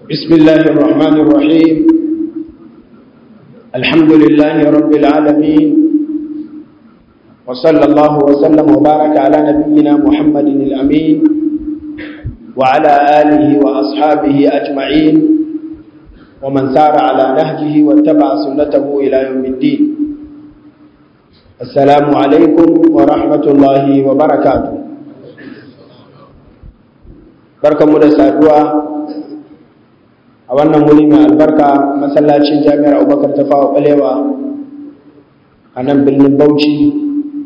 بسم الله الرحمن الرحيم الحمد لله رب العالمين وصلى الله وسلم وبارك على نبينا محمد الأمين وعلى آله وأصحابه أجمعين ومن سار على نهجه واتبع سنته إلى يوم الدين السلام عليكم ورحمة الله وبركاته بركة مدسة a wannan wuri mai albarka masallacin jami'ar abubakar ta fawa balewa a nan birnin bauchi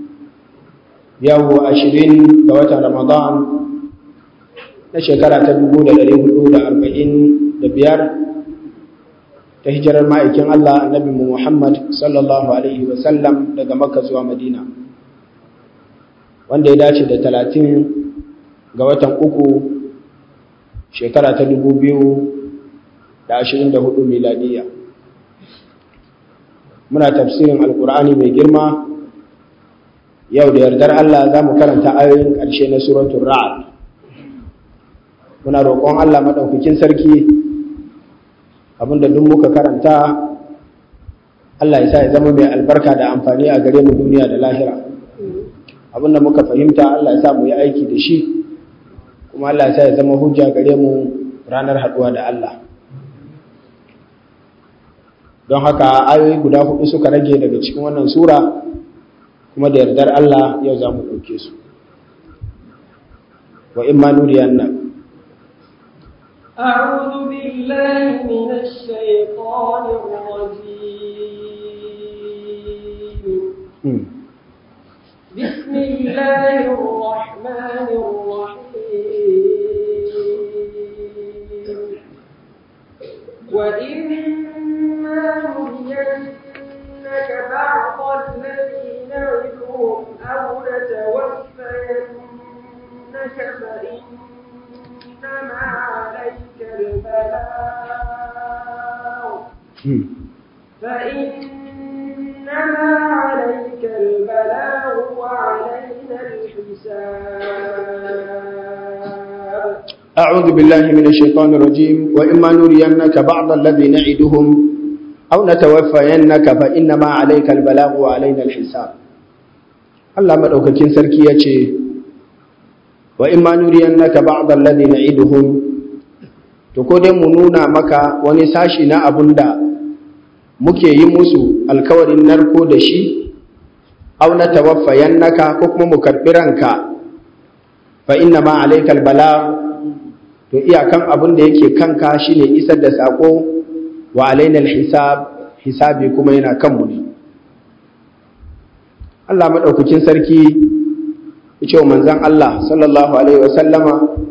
yau ashirin ga watan ramadan na shekara ta dubu da dari hudu da arba'in da biyar ta hijirar ma'aikin allah annabi muhammad sallallahu alaihi wasallam daga makka zuwa madina wanda ya dace da talatin ga watan uku shekara ta dubu biyu da ashirin da hudu miladiya muna tafsirin alkur'ani mai girma yau da yardar Allah za mu karanta ayoyin ƙarshe na suratun ra'ad muna roƙon Allah maɗaukakin sarki abinda duk muka karanta Allah ya sa ya zama mai albarka da amfani a gare mu duniya da lahira abinda muka fahimta Allah ya sa mu yi aiki da shi kuma Allah ya sa ya zama hujja gare mu ranar haɗuwa da Allah don haka ayoyi guda hudu suka rage daga cikin wannan sura kuma da yardar Allah yau za mu ɗauke su wa in ma nuriyan nan أعوذ بالله من الشيطان الرجيم بسم الله الرحمن الرحيم وإما نرينك بعض الذي نعدهم أو نتوفينك فإنما عليك البلاغ فإنما عليك البلاغ وعلينا الحساب أعوذ بالله من الشيطان الرجيم وإما نرينك بعض الذي نعدهم أو نتوفينك فإنما عليك البلاغ وعلينا الحساب الله مدوكاكين سركي يace وإما نرينك بعض الذي نعدهم to ko dai mu nuna maka wani sashi na abun da muke yi musu alkawarin narko da shi aw na tawaffayannaka ko kuma mu karbi ranka fa inna ma alaikal bala to iyakan abin da yake kanka shine isar da sako wa alainal hisab hisabi kuma yana kanmu ne Allah madaukakin sarki yace wa manzon Allah sallallahu alaihi wasallama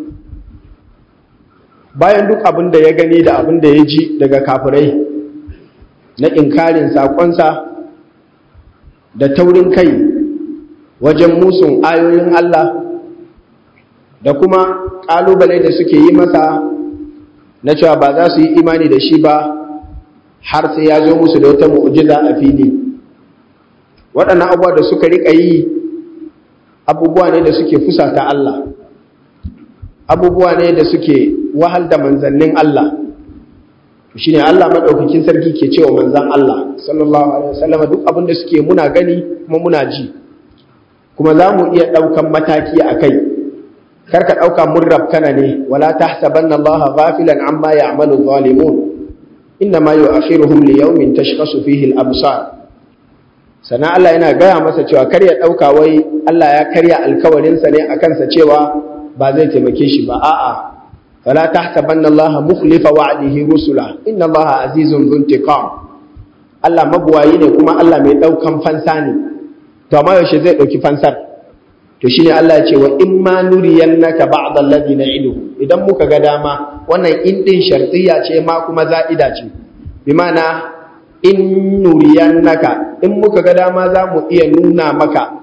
bayan duk abin da ya gani da abin da ya ji daga kafirai na inkarin sakonsa da taurin kai wajen musun ayoyin Allah da kuma ƙalubale da suke yi masa na cewa ba za su yi imani da shi ba har sai ya zo musu da wata mu'jiza a fili waɗannan abubuwa da suka riƙa yi abubuwa ne da suke fusata Allah abubuwa ne da suke wahal da manzannin Allah shi ne Allah maɗaukakin sarki ke cewa manzan Allah sallallahu alaihi wasallam duk abin da suke muna gani kuma muna ji kuma za mu iya ɗaukan mataki a kai karka ɗauka mun rabkana ne wala tahsabanna Allah ghafilan amma ya'malu zalimun inna ma yu'akhiruhum li yawmin tashkhasu fihi al-absar sana Allah yana gaya masa cewa kar ya ɗauka wai Allah ya karya alkawarinsa ne akan sa cewa ba zai taimake shi ba a'a wala tahsabanna Allah mukhlifa wa'dihi rusula inna Allah azizun dhuntiqam Allah mabuwayi ne kuma Allah mai ɗaukan fansa ne to amma yaushe zai ɗauki fansar to shine Allah ya ce wa in ma nuriyannaka ba'd alladhi na'idu idan muka ga dama wannan in din shartiyya ce ma kuma za'ida ce bi ma'ana in nuriyannaka in muka ga dama za mu iya nuna maka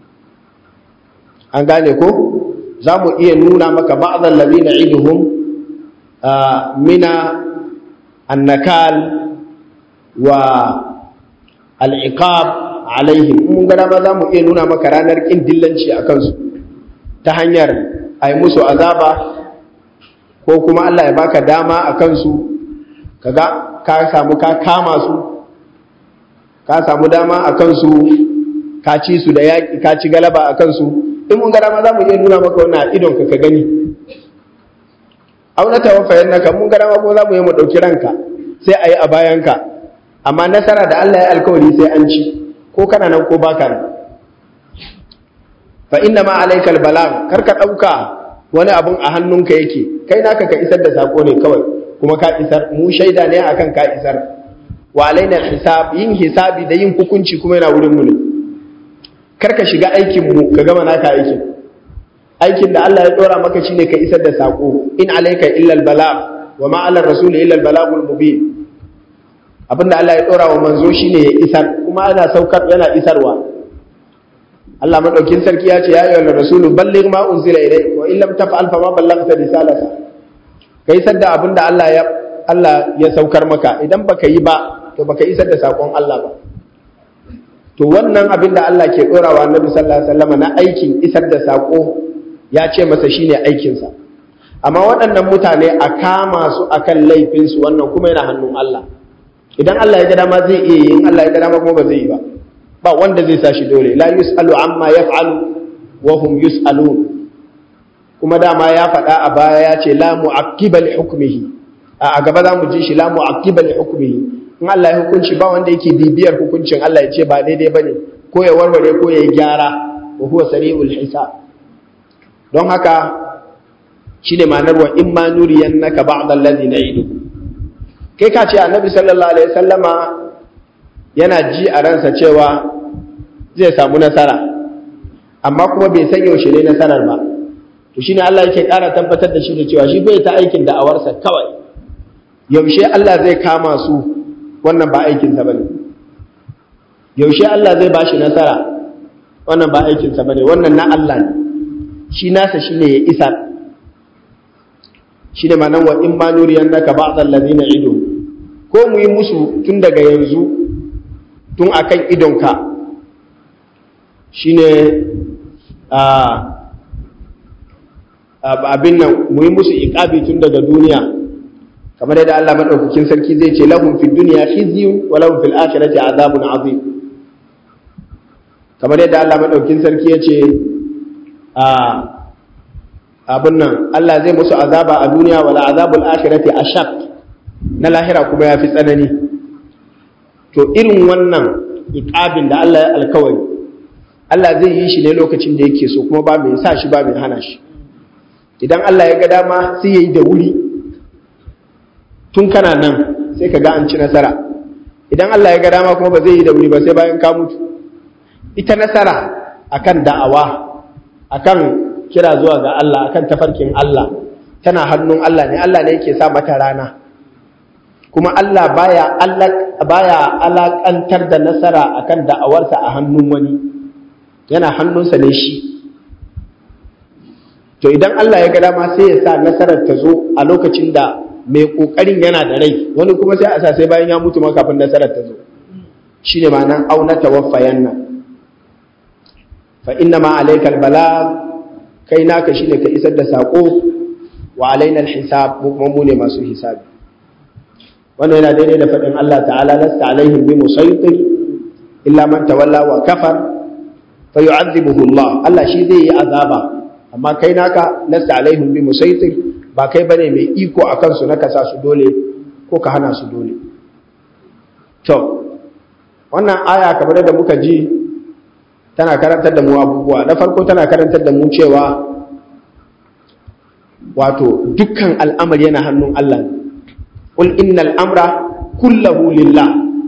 an gane ko za mu iya nuna maka ba'd alladhi na'iduhum mina annakal wa al-iqab alaihim mun ga dama za mu iya nuna maka ranar ƙin dillanci a kansu ta hanyar a yi musu azaba ko kuma Allah ya baka dama a kansu kaga ka samu ka kama su ka samu dama a kansu ka ci su da yaƙi ka ci galaba a kansu in mun gara ma za mu iya nuna maka wannan a idon ka ka gani auna tawaffayan naka mun gara ma ko za mu yi mu ɗauki ranka sai a yi a bayanka amma nasara da Allah ya alkawari sai an ci ko kana nan ko baka nan fa inna ma alaikal balag kar ka ɗauka wani abun a hannunka yake kai naka ka isar da sako ne kawai kuma ka isar mu shaida ne akan ka isar wa alaina hisab yin hisabi da yin hukunci kuma yana wurin mu ne karka shiga aikin mu ka gama naka aikin aikin da Allah ya dora maka shine ka isar da sako in alayka illa albalag wa ma ala rasul illa albalagul mubin abinda Allah ya dora wa manzo shine ya isar kuma ana saukar yana isarwa Allah madaukin sarki ya ce ya ayyuhal rasulu balligh ma unzila ilayk wa in lam taf'al fa ma ballaghta risalata kai isar da abinda Allah ya Allah ya saukar maka idan baka yi ba to baka isar da sakon Allah ba to wannan abin da Allah ke ɗorawa Annabi sallallahu alaihi wasallam na aikin isar da sako ya ce masa shine aikinsa amma waɗannan mutane a kama su akan laifin su wannan kuma yana hannun Allah idan Allah ya ga dama zai iya yi in Allah ya ga dama kuma ba zai yi ba ba wanda zai sa shi dole la yusalu amma yaf'alu wa hum yusalun kuma dama ya faɗa a baya ya ce la mu'aqqiba li hukmihi a gaba za mu ji shi la mu'aqqiba li hukmihi in Allah ya hukunci ba wanda yake bibiyar hukuncin Allah ya ce ba daidai bane ko ya warware ko ya gyara wa huwa sari'ul hisab don haka shine ma'anar wa in ma nuriyannaka ba'd allazi na'idu kai ka ce annabi sallallahu alaihi wasallama yana ji a ransa cewa zai samu nasara amma kuma bai san yaushe ne nasarar ba to shine Allah yake ƙara tabbatar da shi da cewa shi bai ta aikin da'awarsa kawai yaushe Allah zai kama su wannan ba aikinsa ba ne yaushe Allah zai ba shi nasara wannan ba aikinsa ba ne wannan na Allah ne shi nasa shi ne ya isa shi ne manan wa in ma nuriyan naka ba a na ido ko mu yi musu tun daga yanzu tun akan idonka shi ne abin nan mu yi musu iƙabi tun daga duniya kamar yadda Allah madaukakin sarki zai ce lahum fid dunya khizyun wa lahum fil akhirati azabun azim kamar yadda Allah madaukakin sarki ya ce a abin nan Allah zai musu azaba a duniya wala azabul akhirati ashaq na lahira kuma yafi tsanani to irin wannan iqabin da Allah ya alkawari Allah zai yi shi ne lokacin da yake so kuma ba mai sa shi ba mai hana shi idan Allah ya ga dama sai yayi da wuri tun kana nan sai ka ga an ci nasara idan Allah ya ga dama kuma ba zai yi da wuri ba sai bayan ka mutu ita nasara akan da'awa akan kira zuwa ga Allah akan tafarkin Allah tana hannun Allah ne Allah ne yake sa mata rana kuma Allah baya Allah baya alakantar da nasara akan da'awarsa a hannun wani yana hannunsa ne shi to idan Allah ya ga dama sai ya sa nasarar ta zo a lokacin da mai kokarin yana da rai wani kuma sai a sa sai bayan ya mutu ma kafin nasarar ta zo shine ma'anan auna tawaffayan nan fa inna ma alaikal bala kai naka shine ka isar da sako wa alaina alhisab kuma mu ne masu hisabi wannan yana daidai da faɗin Allah ta'ala lasta alaihim bi musaytir illa man tawalla wa kafar fa yu'adhibuhu Allah Allah shi zai yi azaba amma kai naka lasta alaihim bi musaytir ba kai bane mai iko a kansu na kasa su dole ko ka hana su dole to wannan aya kamar da muka ji tana karantar da mu abubuwa na farko tana karantar da mu cewa wato dukkan al'amari yana hannun Allah ne qul innal amra kullahu lillah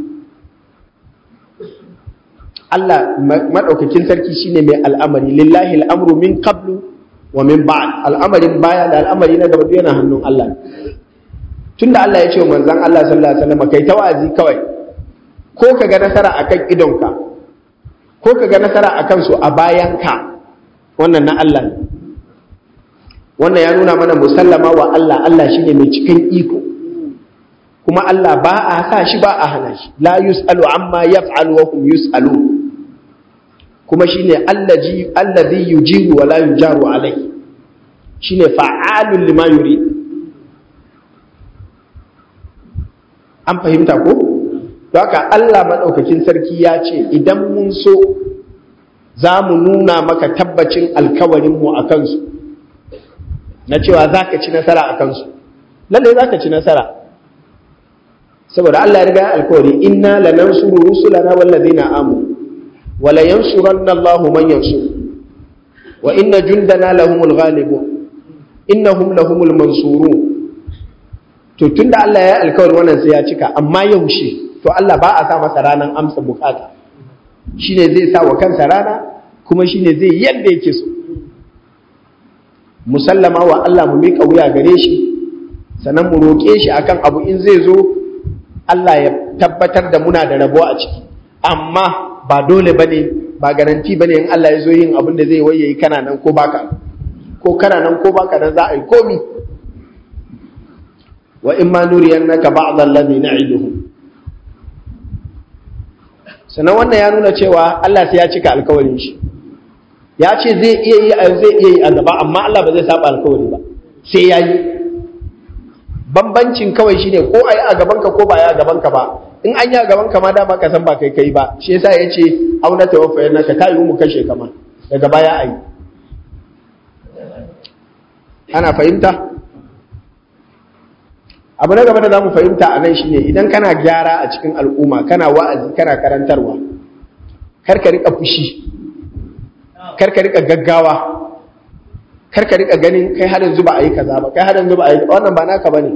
Allah madaukakin sarki shine mai al'amari lillahi al'amru min qablu wa min ba'd al'amarin baya da al'amari na gaba yana hannun Allah tunda Allah ya ce wa manzon Allah sallallahu alaihi wasallam kai tawazi kawai ko ka ga nasara akan idonka ko ka ga nasara akan su a bayanka wannan na Allah ne wannan ya nuna mana musallama wa Allah Allah shine mai cikin iko kuma Allah ba a sa shi ba a hana shi la yus'alu amma yaf'alu wa hum yus'alun kuma shine allazi allazi yujiru wa la yujaru alai shine fa'alun lima yurid an fahimta ko don haka Allah maɗaukakin sarki ya ce idan mun so za mu nuna maka tabbacin alkawarinmu a kansu na cewa za ka ci nasara a kansu lallai za ka ci nasara saboda Allah ya riga alkawari inna lanansuru rusulana wallazina amanu wala yansuranna Allahu man yansur wa inna jundana lahumul ghalibun innahum lahumul mansurun to tunda Allah ya yi alkawari wannan sai ya cika amma yaushe to Allah ba a sa masa ranan amsa bukata shine zai sa wa kansa rana kuma shine zai yadda yake so musallama wa Allah mu mika wuya gare shi sannan mu roƙe shi akan abu in zai zo Allah ya tabbatar da muna da rabo a ciki amma ba dole bane ba garanti bane in Allah ya zo yin abin da zai waye kana nan ko baka ko kana nan ko baka nan za a yi komi wa in ma nuriyannaka ba'd alladhi na'iduhum sannan wannan ya nuna cewa Allah sai ya cika alkawarin shi ya ce zai iya yi a zai iya yi a gaba amma Allah ba zai saba alkawari ba sai ya yi bambancin kawai shine ko a yi a gabanka ko ba a yi a gabanka ba in an yi a gabanka ma dama ka san ba kai kai ba shi yasa ya ce auna tawaffayar naka ta yi mu kashe kama daga baya a yi ana fahimta abu na gaba da za mu fahimta a nan shine idan kana gyara a cikin al'umma kana wa'azi kana karantarwa kar ka rika fushi kar ka rika gaggawa kar ka rika ganin kai har yanzu ba a yi kaza ba kai har yanzu ba a yi wannan ba naka bane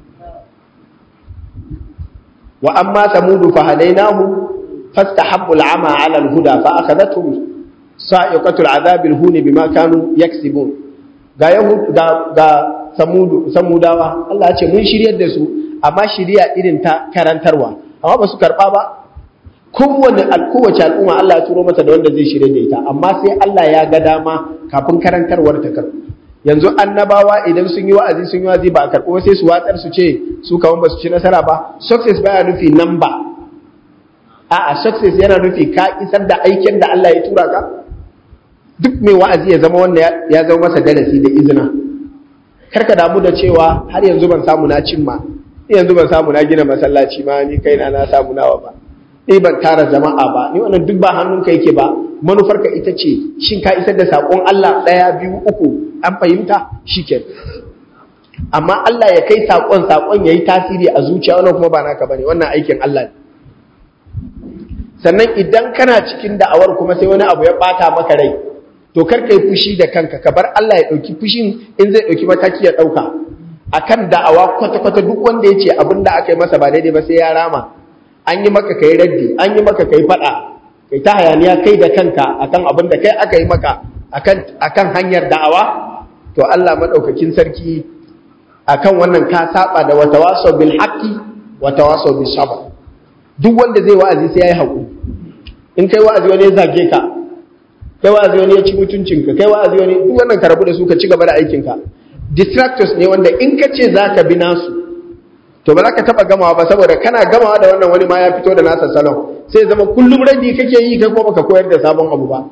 wa amma samudu fa hadainahu fastahabbu al'ama 'ala al-huda fa akhadathum sa'iqatu al-'adhab al-hun bima kanu yaksibun ga yahud ga ga samudu samudawa Allah ya ce mun shiryar da su amma shiriya irin ta karantarwa amma ba su karba ba kowane kowace al'umma Allah ya turo mata da wanda zai shirye da ita amma sai Allah ya ga dama kafin karantarwar ta karɓu yanzu annabawa idan sun yi wa'azi sun yi wa'azi ba a karɓo sai su watsar su ce su kaman ba su ci nasara ba success baya nufi number a'a success yana nufi ka isar da aikin da Allah ya tura ka duk mai wa'azi ya zama wanda ya zama masa darasi da izina karka damu da cewa har yanzu ban samu na cimma yanzu ban samu na gina masallaci ma ni kaina na samu nawa ba ni ban tara jama'a ba ni wannan duk ba hannunka yake ba manufarka ita ce shin ka isar da sakon Allah ɗaya biyu uku an fahimta shiken amma Allah ya kai sakon sakon yayi tasiri a zuciya wannan kuma ba naka bane wannan aikin Allah ne sannan idan kana cikin da'awar kuma sai wani abu ya bata maka rai to kar kai fushi da kanka ka bar Allah ya dauki fushin in zai dauki mataki ya dauka akan da'awa kwata-kwata duk wanda ya ce abin da aka yi masa ba daidai ba sai ya rama an yi maka kai raddi an yi maka kai fada kai ta hayaniya kai da kanka akan abin da kai aka yi maka akan akan hanyar da'awa to Allah madaukakin sarki akan wannan ka saba da watawasaw bil haqqi watawasaw bis sabr duk wanda zai wa'azi sai yayi hakuri in kai wa'azi wani ya zage ka kai wa'azi wani ya ci mutuncinka kai wa'azi wani duk wannan ka rabu da su ka ci gaba da aikinka distractors ne wanda in ka ce zaka bi nasu to ba za ka taba gamawa ba saboda kana gamawa da wannan wani ma ya fito da nasa salon sai zama kullum rabi kake yi kai kuma baka koyar da sabon abu ba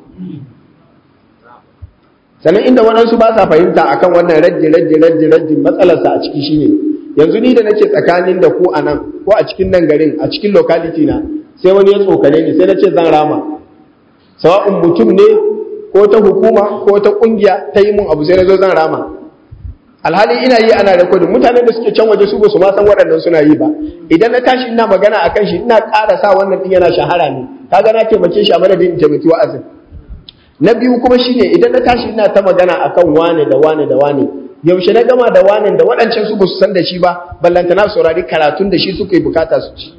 sannan inda waɗansu ba sa fahimta akan wannan raddi raddi raddi raddi matsalarsa a ciki shine yanzu ni da nake tsakanin da ku a nan ko a cikin nan garin a cikin locality na sai wani ya tsokane ni sai na ce zan rama sawa'un mutum ne ko ta hukuma ko ta kungiya ta yi mun abu sai na zo zan rama alhali ina yi ana rekodin mutanen da suke can waje su ba su ma san waɗannan suna yi ba idan na tashi ina magana akan shi ina ƙara sa wannan din yana shahara ne kaga na taimake shi a madadin in taimaki wa'azin na biyu kuma shine idan na tashi ina ta magana akan wane da wane da wane yaushe na gama da wane da waɗancan su ba su san da shi ba ballanta na saurari karatun da shi suka yi bukata su ci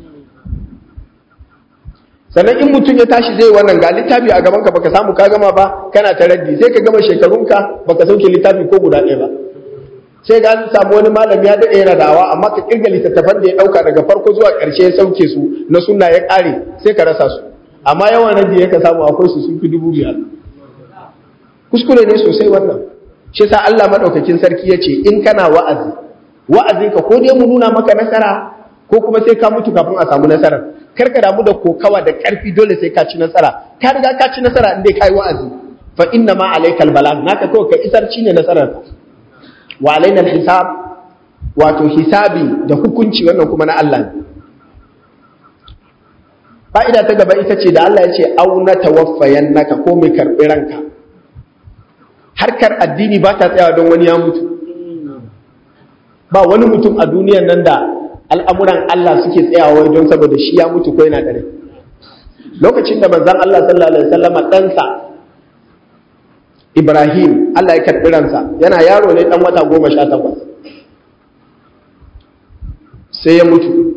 sannan in mutum ya tashi zai wannan ga littafi a gaban ka baka samu ka gama ba kana ta raddi sai ka gama shekarunka baka sauke littafi ko guda ɗaya ba sai ga an samu wani malami ya daɗe yana dawa amma ka kirga littattafan da ya ɗauka daga farko zuwa ƙarshe ya sauke su na sunna ya ƙare sai ka rasa su amma yawan raddi ya ka samu akwai su sun fi dubu biyar kuskure ne sosai wannan shi sa Allah madaukakin sarki ya ce in kana wa'azi wa'azinka ko dai mu nuna maka nasara ko kuma sai ka mutu kafin a samu nasara kar ka damu da kokawa da karfi dole sai ka ci nasara ka riga ka ci nasara in dai kai wa'azi fa inna ma alaikal balag naka kawai ka isar ne nasarar wa alaina hisab wato hisabi da hukunci wannan kuma na Allah ne fa'ida ta gaba ita ce da Allah ya ce auna tawaffayan naka ko mai karɓi ranka harkar addini ba ta tsayawa don wani ya mutu ba wani mutum a duniyan nan da al'amuran Allah suke tsayawa don saboda shi ya mutu ko yana da rai lokacin da manzon Allah sallallahu alaihi wasallam ɗansa Ibrahim Allah ya karɓi ransa yana yaro ne ɗan wata goma sha takwas sai ya mutu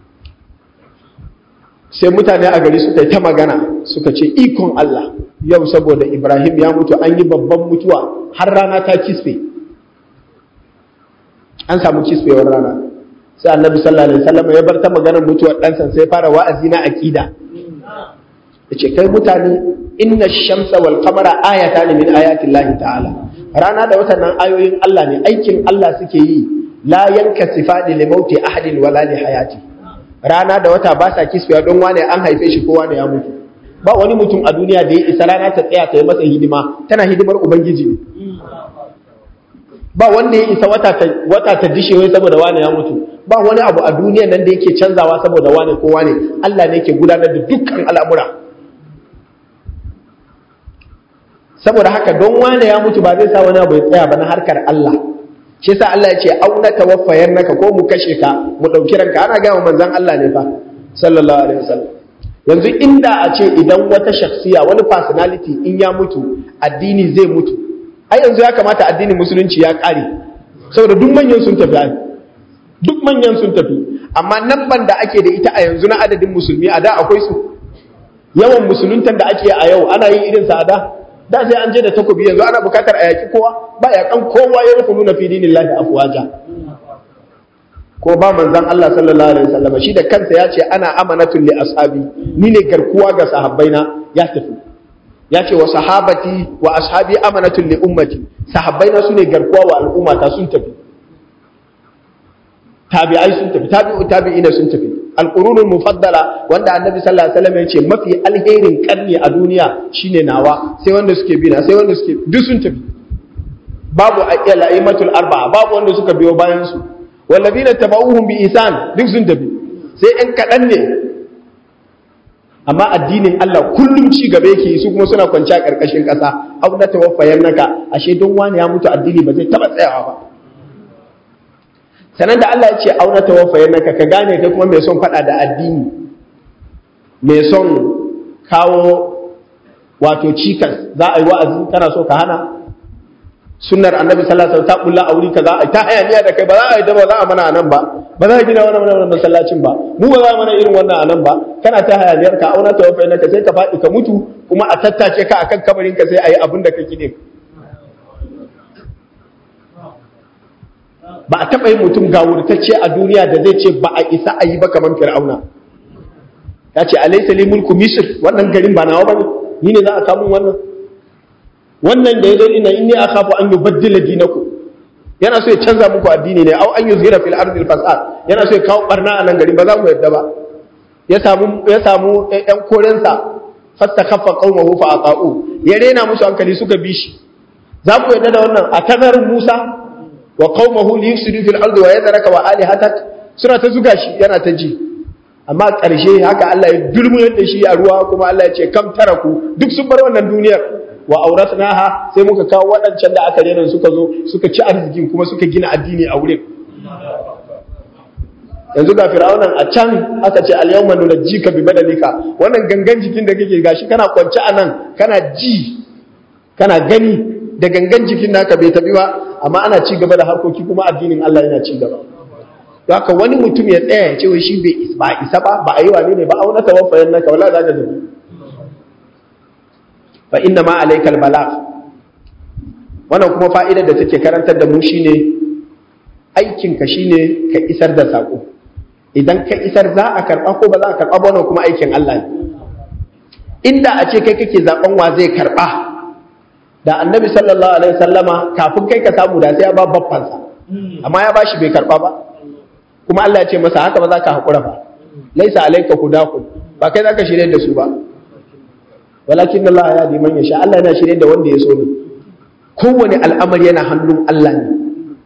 sai mutane a gari suka yi ta magana suka ce ikon Allah yau saboda Ibrahim ya mutu an yi babban mutuwa har rana ta kisfe an samu kisfewar rana sai annabi sallallahu alaihi wasallam ya bar ta maganar mutuwar ɗansa sai fara wa'azi na akida yace kai mutane inna shamsa wal qamara ayatan min ayatin lahi ta'ala rana da watan nan ayoyin Allah ne aikin Allah suke yi la yankasifani li mauti ahadin wala li hayati rana da wata ba sa kisfiya don wane an haife shi ko wane ya mutu ba wani mutum a duniya da ya isa rana ta tsaya ta yi masa hidima tana hidimar ubangiji ne ba wanda ya isa wata ta wata ta dishe wai saboda wane ya mutu ba wani abu a duniya nan da yake canzawa saboda wane ko wane Allah ne yake gudanar da dukkan al'amura saboda haka don wane ya mutu ba zai sa wani abu ya tsaya ba na harkar Allah shi yasa Allah ya ce auna tawaffayan naka ko mu kashe ka mu dauki ranka ana ga manzon Allah ne fa sallallahu alaihi wasallam yanzu inda a ce idan wata shakhsiya wani personality in ya mutu addini zai mutu ai yanzu ya kamata addinin musulunci ya kare saboda duk manyan sun tafi ai duk manyan sun tafi amma nan ban da ake da ita a yanzu na adadin musulmi a da akwai su yawan musuluntan da ake a yau ana yin irin sa a da da sai an je da takobi yanzu ana bukatar a yaki kowa ba ya kan kowa ya rufu nuna fi dinillahi afwaja ko ba manzon Allah sallallahu alaihi wasallam shi da kansa ya ce ana amanatul li ashabi ni ne garkuwa ga sahabbaina ya tafi ya ce wa sahabati wa ashabi amanatul li ummati sahabbaina sune garkuwa wa al'umma ta sun tafi tabi'ai sun tafi tabi'u tabi'ina sun tafi alqurunul mufaddala wanda annabi sallallahu alaihi wasallam ya ce mafi alherin karni a duniya shine nawa sai wanda suke bi na sai wanda suke duk sun tafi babu al-a'immatul arba'a babu wanda suka biyo bayan su wallazina tabauhum bi ihsan duk sun tafi sai ɗan kaɗan ne amma addinin Allah kullum ci gaba yake su kuma suna kwanci a ƙarƙashin ƙasa abu na tawaffayan naka ashe don wani ya mutu addini ba zai taɓa tsayawa ba sanan da Allah ya ce auna tawaffayan naka ka gane kai kuma mai son faɗa da addini mai son kawo wato cikas za a yi wa'azi kana so ka hana sunnar annabi sallallahu alaihi wasallam ta bulla a wuri kaza ai ta hayaniya da kai ba za a yi da ba za a mana anan ba ba za a gina wannan wannan masallacin ba mu ba za a mana irin wannan anan ba kana ta hayaniyar ka auna ta wafa ka sai ka faɗi ka mutu kuma a tattace ka akan kabarin ka sai a yi abin da kake din ba a taɓa yin mutum gawurtacce a duniya da zai ce ba a isa a yi ba kamar fir'auna ya ce alaysa li mulku misr wannan garin ba nawa bane ni ne za a kamun wannan wannan da ya zo ina inni akhafu an yubaddila dinakum yana so ya canza muku addini ne au an yuzhira fil ardi fasad yana so ya kawo barna a nan garin ba za mu yadda ba ya samu ya samu ɗan korensa fastakhaffa qaumahu fa ata'u ya rena musu hankali suka bi shi za ku yadda da wannan a tazarin Musa wa qaumahu li yufsidu fil ardi wa yadhraka wa alihatak suna ta zuga shi yana ta ji amma ƙarshe haka Allah ya dulmuyar da shi a ruwa kuma Allah ya ce kam taraku duk sun bar wannan duniyar wa auratnaha sai muka kawo waɗancan da aka rena suka zo suka ci arzikin kuma suka gina addini a wurin yanzu ga fir'aunan a can aka ce al-yawma nunajjika bi badalika wannan gangan jikin da kake gashi kana kwance a nan kana ji kana gani da gangan jikin naka bai tabi ba amma ana ci gaba da harkoki kuma addinin Allah yana ci gaba haka wani mutum ya tsaya ya ce wai shi bai ba isa ba ba a yi wani ne ba auna tawaffayan naka wala za ka zabi fa inna ma alaikal balagh wannan kuma fa'idar da take karantar da mu shine aikin ka shine ka isar da sako idan ka isar za a karba ko ba za a karba ba wannan kuma aikin Allah ne inda a ce kai kake zaben wa zai karba da annabi sallallahu alaihi wasallama kafin kai ka samu da sai ya ba babbansa amma ya bashi bai karba ba kuma Allah ya ce masa haka ba za ka haƙura ba laisa alaika hudakum ba kai za ka shirye da su ba walakin Allah ya di man yasha Allah yana shirye da wanda ya so ne kowane al'amari yana hannun Allah ne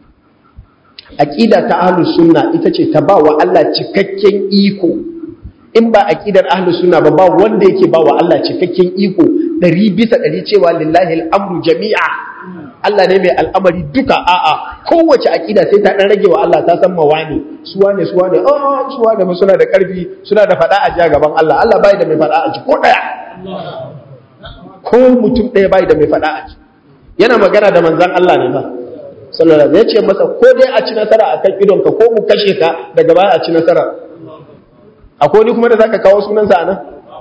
aqida ta ahlus sunna ita ce ta ba wa Allah cikakken iko in ba aqidar ahlus sunna ba ba wanda yake ba wa Allah cikakken iko ɗari bisa ɗari cewa lillahi al'amru jami'a Allah ne mai al'amari duka a'a kowace aqida sai ta dan rage wa Allah ta san mawani su wane su wane oh su wane mu suna da karfi suna da fada a ji gaban Allah Allah bai da mai fada a ji ko daya ko mutum ɗaya bai da mai fada a ji yana magana da manzon Allah ne fa sallallahu alaihi ya ce masa ko dai a ci nasara akan idonka ko mu kashe ka daga baya a ci nasara akwai wani kuma da zaka kawo sunansa anan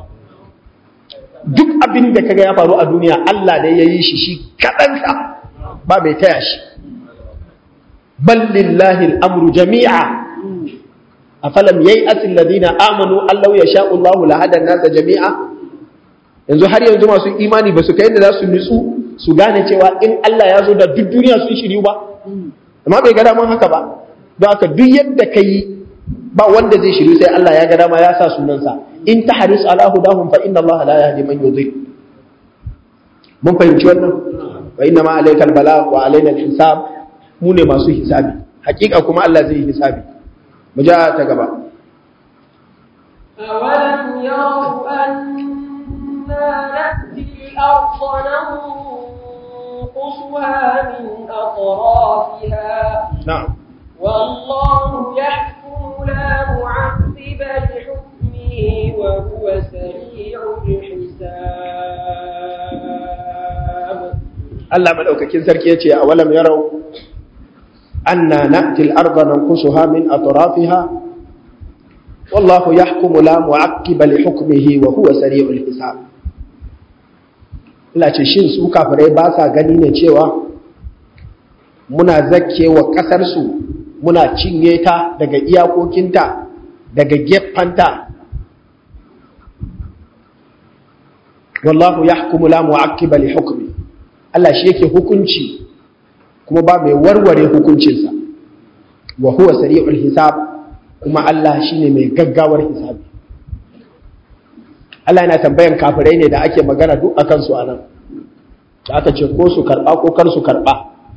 duk abin da kaga ya faru a duniya Allah ne ya yi shi shi kaɗansa ba mai taya shi bal lillahi al'amru jami'a afalam yai'atil ladina amanu allahu yasha'u Allahu lahada nasa jami'a yanzu har yanzu masu imani ba su kai da za su nutsu su gane cewa in Allah ya zo da duk duniya sun shiryu ba amma bai ga daman haka ba don haka duk yadda ka yi ba wanda zai shiryu sai Allah ya ga dama ya sa sunansa in ta haris ala hudahum fa inna Allah la yahdi man yudhil mun fahimci wannan wa inna ma alaikal bala wa alaina hisab mu ne masu hisabi hakika kuma Allah zai yi hisabi mu ja ta gaba أولم يروا أنا نأتي الأرض ننقصها من أطرافها na'am والله يحكم لا معقب لحكمه وهو سريع الحساب Allah madaukakin sarki yace a walam yarau anna na'ti al-ardha nanqusuha min atrafiha wallahu yahkumu la mu'aqqiba li hukmihi wa huwa sari'ul hisab Allah ce shin su kafirai ba sa gani ne cewa muna zakke wa kasar su muna cinye ta daga iyakokinta daga gefanta wallahu yahkumu la mu'aqqiba li hukmi Allah shi yake hukunci kuma ba mai warware hukuncinsa wa huwa sari'ul hisab kuma Allah shine mai gaggawar hisabi Allah yana tambayan kafirai ne da ake magana duk akan su anan da aka ce ko su karba ko kar su karba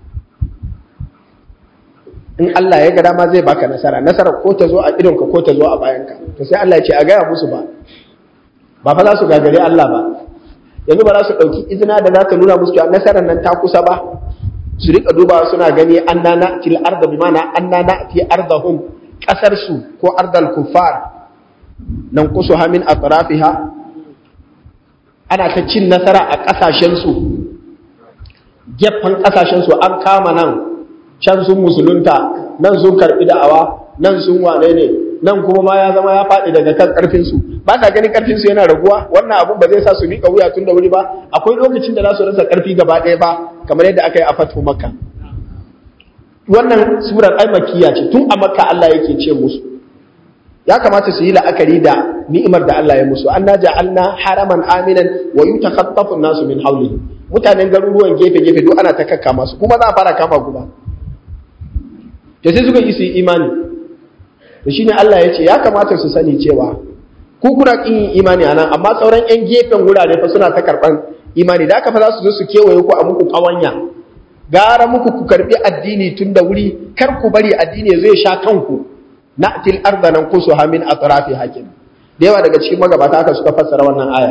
in Allah ya ga dama zai baka nasara nasara ko ta zo a idonka ko ta zo a bayanka to sai Allah ya ce a gaya musu ba ba fa za su gagare Allah ba yanzu ba za su ɗauki izina da za ta nuna musu cewa nasarar nan ta kusa ba su rika dubawa suna gani an na na til arda bi mana an na na fi ardahum kasar su ko ardal kuffar nan kusu hamin atrafiha ana ta cin nasara a kasashen su gefen kasashen su an kama nan can sun musulunta nan sun karbi da'awa nan sun wane ne nan kuma ma ya zama ya faɗi daga kan ƙarfinsu ba ka ganin ƙarfinsu yana raguwa wannan abun ba zai sa su miƙa wuya tun da wuri ba akwai lokacin da za su rasa ƙarfi gaba ɗaya ba kamar yadda aka yi a fatu makka wannan surar ai makkiya ce tun a makka Allah yake ce musu ya kamata su yi la'akari da ni'imar da Allah ya musu anna ja'alna haraman aminan wa yutakhaffafu an-nasu min hawlihi mutanen garuruwan gefe gefe duk ana ta kakka masu kuma za a fara kama guba to sai suka yi su yi imani to shine Allah ya ce ya kamata su sani cewa ku kuna kin yin imani anan amma sauran yan gefen wurare fa suna ta karban imani da aka fa za su zo su kewaye ku a muku kawanya gara muku ku karbi addini tun da wuri kar ku bari addini ya zo ya sha kanku na'til arda nan kusu hamin atrafi hakim da yawa daga cikin magabata haka suka fassara wannan aya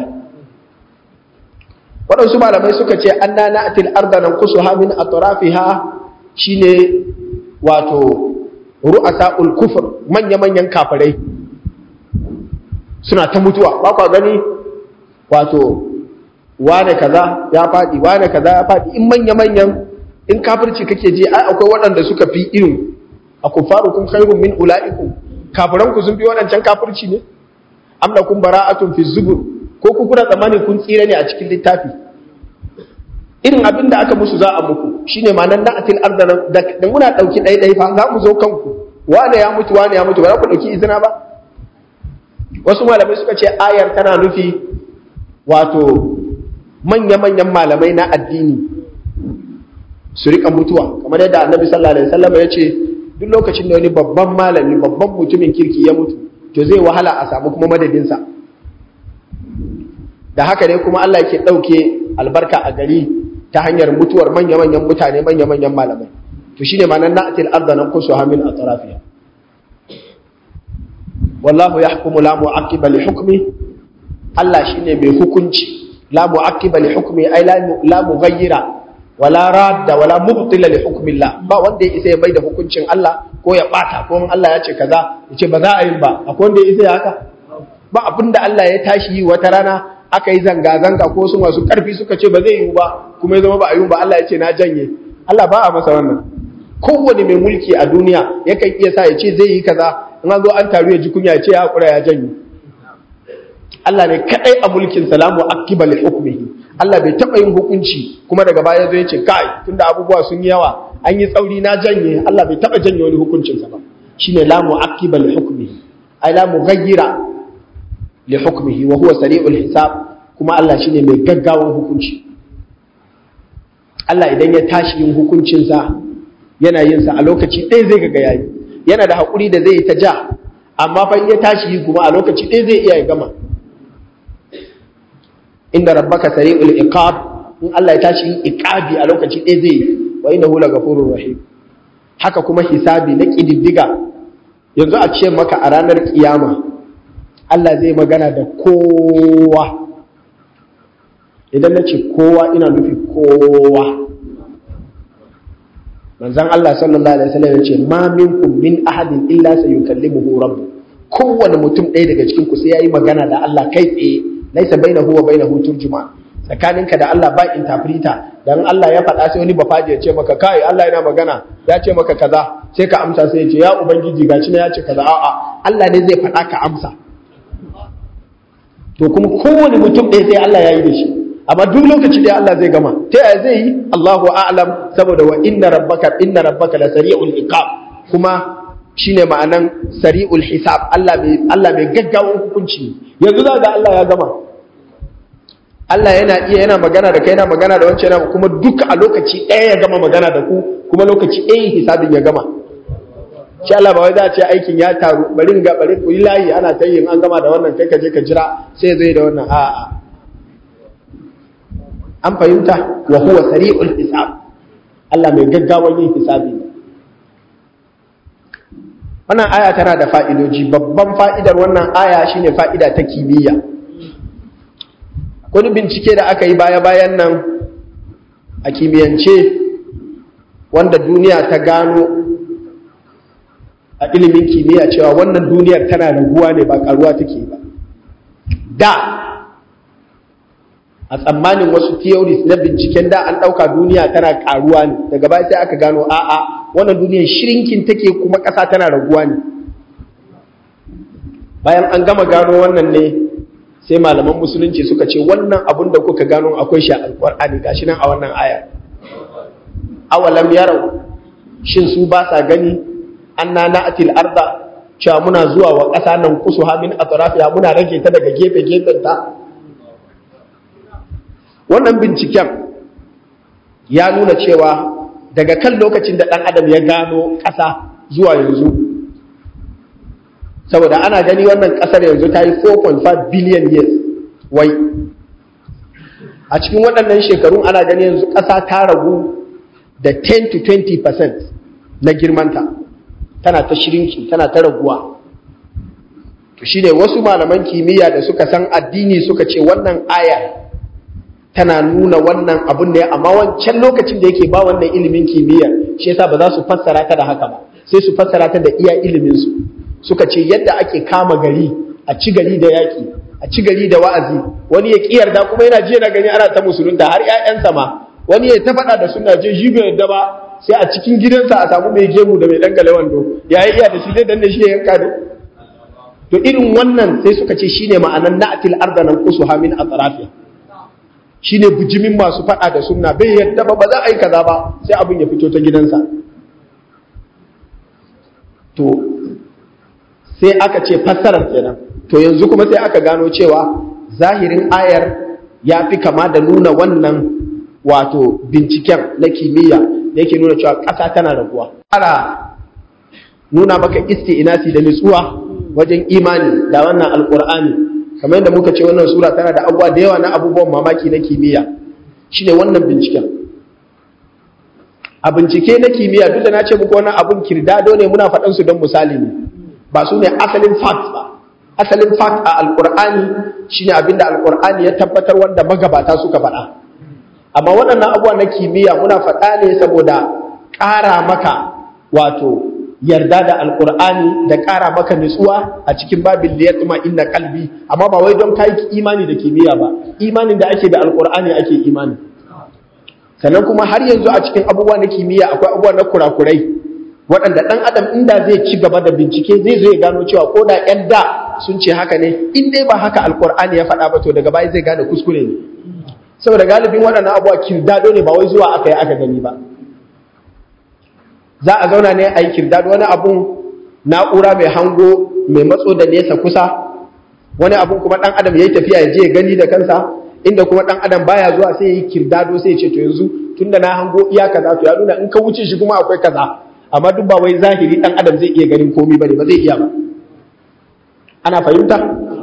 waɗansu malamai suka ce anna na'til arda nan kusu hamin atrafiha shine wato ru'asa'ul kufr manya-manyan kafirai suna ta mutuwa ba kwa gani wato wane kaza ya faɗi wane kaza ya faɗi in manya-manyan in kafirci kake ji ai akwai waɗanda suka fi irin a kufarukum khairun min ula'ikum kafiran ku sun fi waɗancan kafirci ne am lakum bara'atun fi zubur ko ku kuna tsammani kun tsira ne a cikin littafi irin abin da aka musu za a muku shine ma'anar na'atil arda da muna dauki ɗai ɗai fa za mu zo kanku wane ya mutu wane ya mutu ba za ku dauki izina ba wasu malamai suka ce ayar tana nufi wato manya-manyan malamai na addini su rika mutuwa kamar yadda annabi sallallahu alaihi wasallam ya ce duk lokacin da wani babban malami babban mutumin kirki ya mutu to zai wahala a samu kuma madadinsa da haka ne kuma Allah yake ɗauke albarka a gari ta hanyar mutuwar manya-manyan mutane manya-manyan malamai to shine ma nan na'atil arda nan kusu hamin a tarafiya wallahu yahkumu la mu'aqqiba li hukmi Allah shine mai hukunci la mu'aqqiba li hukmi ay la mughayyira wala radda wala mubtila li hukmillah ba wanda ya isa ya maida hukuncin Allah ko ya bata ko in Allah ya ce kaza ya ce ba za a yi ba akwai wanda ya isa ya haka ba abinda Allah ya tashi yi wata rana aka yi zanga zanga ko su masu karfi suka ce ba zai yi ba kuma ya zama ba a yi ba Allah ya ce na janye Allah ba a masa wannan kowane mai mulki a duniya yakan iya sa ya ce zai yi kaza in an zo an taru ya ji kunya ya ce ya hakura ya janye Allah ne kadai a mulkin salamu akiba li hukmihi Allah bai taba yin hukunci kuma daga baya zai ce kai tunda abubuwa sun yi yawa an yi tsauri na janye Allah bai taba janye wani hukuncin sa ba shine la mu'aqqiba li hukmihi ay la mughayyira li hukmihi wa huwa sari'ul hisab kuma Allah shine mai gaggawan hukunci Allah idan ya tashi yin hukuncin sa yana yin sa a lokaci ɗaya zai ga yayi yana da hakuri da zai yi ta ja amma fa in ya tashi yi kuma a lokaci ɗaya zai iya ya gama inda rabbaka sari'ul iqab in Allah ya tashi yin iqabi a lokaci ɗaya zai wa innahu lagafurur rahim haka kuma hisabi na kididdiga yanzu a ce maka a ranar kiyama Allah zai magana da kowa idan na ce kowa ina nufi kowa manzon Allah sallallahu alaihi wasallam ya ce ma minkum min ahadin illa sayukallimuhu rabbuh kowane mutum ɗaya daga cikin ku sai yayi magana da Allah kai tsaye laisa bainahu wa bainahu turjuma tsakaninka da Allah ba interpreter dan Allah ya faɗa sai wani bafaji ya ce maka kai Allah yana magana ya ce maka kaza sai ka amsa sai ya ce ya ubangiji gashi na ya ce kaza a'a Allah ne zai faɗa ka amsa to kuma kowane mutum ɗaya sai Allah ya yi da shi amma duk lokaci da Allah zai gama ta yaya zai yi Allahu a'lam saboda wa inna rabbaka inna rabbaka la sari'ul iqab kuma shine ma'anan sari'ul hisab Allah mai Allah mai gaggawan hukunci yanzu za ga Allah ya gama Allah yana iya yana magana da kai yana magana da wancan yana kuma duka a lokaci ɗaya ya gama magana da ku kuma lokaci ɗaya hisabin ya gama shi Allah ba wai za a ce aikin ya taru bari ga bari ku yi layi ana ta yin an gama da wannan kai ka je ka jira sai zai da wannan a'a an fahimta wa huwa sari'ul hisab Allah mai gaggawan yin hisabi ne wannan aya tana da fa'idoji babban fa'idar wannan aya shine fa'ida ta kimiyya wani bincike da aka yi baya-bayan nan a kimiyyance wanda duniya ta gano a ilimin kimiyya cewa wannan duniyar tana raguwa ne ba karuwa take ba da a tsammanin wasu theories na binciken da an ɗauka duniya tana karuwa ne daga baya sai aka gano a'a wannan duniyar shirinkin take kuma ƙasa tana raguwa ne bayan an gama gano wannan ne sai malaman musulunci suka ce wannan abun da kuka gano akwai shi a alƙur'ani gashi nan a wannan aya awalam yarau shin su ba sa gani anna na'til arda cewa muna zuwa wa ƙasa nan kusuha min atrafiha muna rage ta daga gefe gefen ta wannan binciken ya nuna cewa daga kan lokacin da ɗan adam ya gano ƙasa zuwa yanzu saboda ana gani wannan ƙasar yanzu ta yi 4.5 billion years wai a cikin waɗannan shekarun ana gani yanzu ƙasa ta ragu da 10 to 20 percent na girmanta tana ta shirinki tana ta raguwa to shine wasu malaman kimiyya da suka san addini suka ce wannan aya tana nuna wannan abun ne amma wancan lokacin da yake ba wannan ilimin kimiyya shi yasa ba za su fassara ta da haka ba sai su fassara ta da iya ilimin su suka ce yadda ake kama gari a ci gari da yaki a ci gari da wa'azi wani ya kiyar da kuma yana jiya na gani ana ta musulunta har ƴaƴansa ma wani ya ta faɗa da suna je shi bai yadda ba sai a cikin gidansa a samu mai gemu da mai dangale wando ya yi iya da shi zai danne shi ya yanka ne to irin wannan sai suka ce shine ma'anan na'til ardanan qusuha min atrafiha shine bijimin masu faɗa da sunna bai yadda ba ba za a yi kaza ba sai abin ya fito ta gidansa to sai aka ce fassarar kenan to yanzu kuma sai aka gano cewa zahirin ayar ya fi kama da nuna wannan wato binciken na kimiyya da yake nuna cewa ƙasa tana raguwa ƙara nuna maka inasi da nutsuwa wajen imani da wannan alƙur'ani kamar yadda muka ce wannan sura tana da abubuwa da yawa na abubuwan mamaki na kimiyya shine wannan binciken a bincike na kimiyya duk da na ce muku wannan abun kirdado ne muna faɗan su don misali ne ba su ne asalin facts ba asalin fact a alkur'ani shine abinda alkur'ani ya tabbatar wanda magabata suka faɗa amma waɗannan abubuwa na kimiyya muna faɗa ne saboda ƙara maka wato yarda da alkur'ani da ƙara maka nutsuwa a cikin babin da ya tuma inna kalbi amma ba wai don kai imani da kimiyya ba imanin da ake da alkur'ani ake imani sannan kuma har yanzu a cikin abubuwa na kimiyya akwai abubuwa na kurakurai waɗanda ɗan adam inda zai ci gaba da bincike zai zo ya gano cewa ko da ƴan da sun ce haka ne in dai ba haka alkur'ani ya faɗa ba to daga baya zai gane kuskure ne saboda galibin waɗannan abubuwa kirdado ne ba wai zuwa aka yi aka gani ba za a zauna ne a yi kirdado wani abun na'ura mai hango mai matso da nesa kusa wani abun kuma ɗan adam ya yi tafiya ya je ya gani da kansa inda kuma ɗan adam baya zuwa sai ya yi kirdado sai ya ce to yanzu tun da na hango iya kaza to ya nuna in ka wuce shi kuma akwai kaza amma duk ba wai zahiri ɗan adam zai iya ganin komi ba ne ba zai iya ba ana fahimta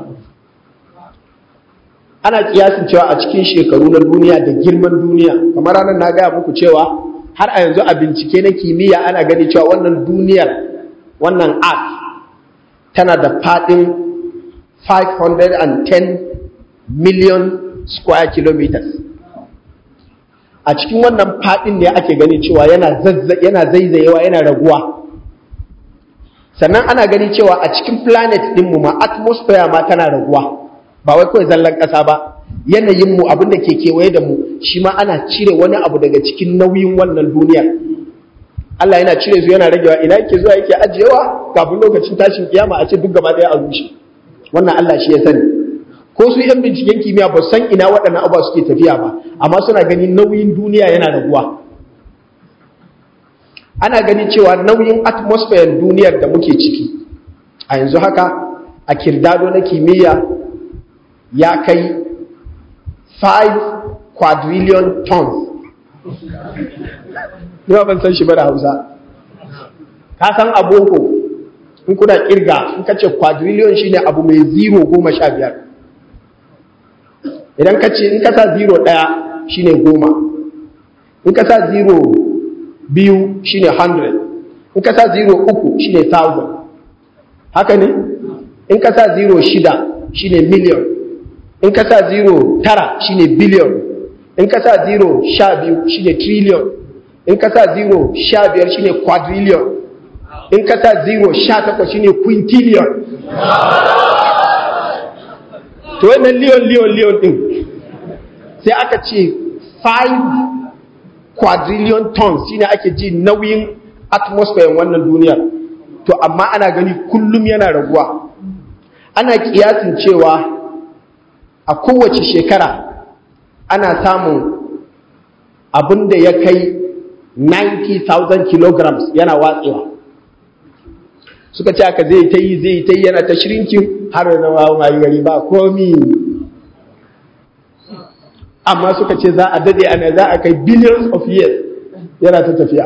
ana kiyasin cewa a cikin shekaru na duniya da girman duniya kamar ranar na gaya muku cewa har a yanzu a bincike na kimiyya ana gani cewa wannan duniyar wannan earth tana da faɗin 510 million square kilometers a cikin wannan faɗin ne ake gani cewa yana zaizayewa yana raguwa sannan ana gani cewa a cikin planet ɗinmu ma atmosphere ma tana raguwa ba wai kawai zallan ƙasa ba yanayinmu abin da ke kewaye da mu shi ma ana cire wani abu daga cikin nauyin wannan duniyar Allah yana cire su yana ragewa ina yake zuwa yake ajiyewa kafin lokacin tashin kiyama a ce duk gaba ɗaya a rushe wannan Allah shi ya sani ko su yan binciken kimiyya ba san ina waɗannan abubuwa suke tafiya ba amma suna ganin nauyin duniya yana raguwa ana ganin cewa nauyin atmosphere duniyar da muke ciki a yanzu haka a kirdado na kimiyya ya kai 5 quadrillion tons yawa ban san shi ba da hausa ka san aboko in kuna kirga in ka ce quadrillion shine abu mai zero goma sha biyar idan ka ce in ka sa zero ɗaya shine goma in ka sa zero biyu shine hundred in ka sa zero uku shine thousand haka ne in ka sa zero shida shine million in ka sa zero tara shine billion in ka sa zero sha biyu shine trillion in ka sa zero sha biyar shine quadrillion in ka sa zero sha takwas shine quintillion to wannan liyon liyon liyon din sai aka ce 5 quadrillion tons shine ake ji nauyin atmosphere wannan duniyar to amma ana gani kullum yana raguwa ana kiyasin cewa a kowace shekara ana samun abin da ya kai 90,000 kilograms yana watsewa suka ce aka zai ta yi zai ta yi yana ta shirinkin har da wawo mai gari ba komi amma suka ce za a dade ana za a kai billions of years yana ta tafiya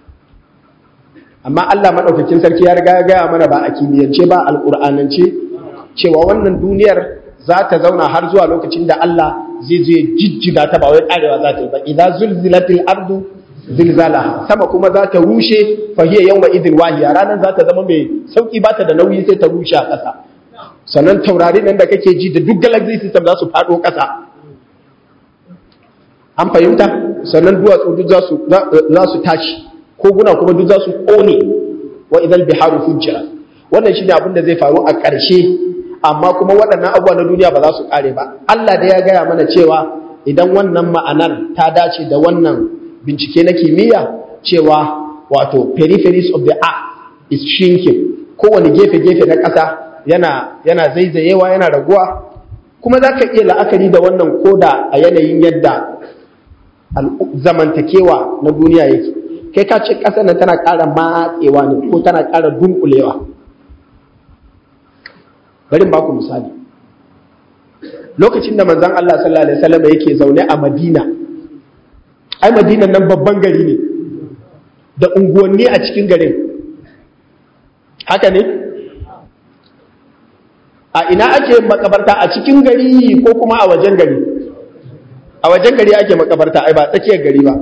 amma Allah maɗaukakin sarki ya riga ya gaya mana ba a kimiyyance ba alƙur'anance cewa wannan duniyar za ta zauna har zuwa lokacin da Allah zai zo ya jijjiga ta ba wai karewa za ta yi ba idza zulzilatil ardu zilzalaha sama kuma za ta rushe fa hiya yawma idil wahiya ranar za ta zama mai sauki ba ta da nauyi sai ta rushe a ƙasa sannan taurari nan da kake ji da duk galaxy system za su faɗo ƙasa an fahimta sannan duwatsu duk za su tashi koguna kuma duk za su ƙone wa idan biharu fujjira wannan shine abin da zai faru a ƙarshe amma kuma waɗannan abubuwa na duniya ba za su ƙare ba Allah da ya gaya mana cewa idan wannan ma'anar ta dace da wannan bincike na kimiyya cewa wato peripheries of the earth is shrinking kowane gefe-gefe na ƙasa yana yana zaizayewa yana raguwa kuma za ka iya la'akari da wannan koda a yanayin yadda zamantakewa na duniya yake kai ka ce ƙasar nan tana ƙara matsewa ne ko tana ƙara dunkulewa bari ba ku misali lokacin da manzon Allah sallallahu alaihi wasallam yake zaune a Madina ai Madina nan babban gari ne da unguwanni a cikin garin haka ne a ina ake makabarta a cikin gari ko kuma a wajen gari a wajen gari ake makabarta ai ba tsakiyar gari ba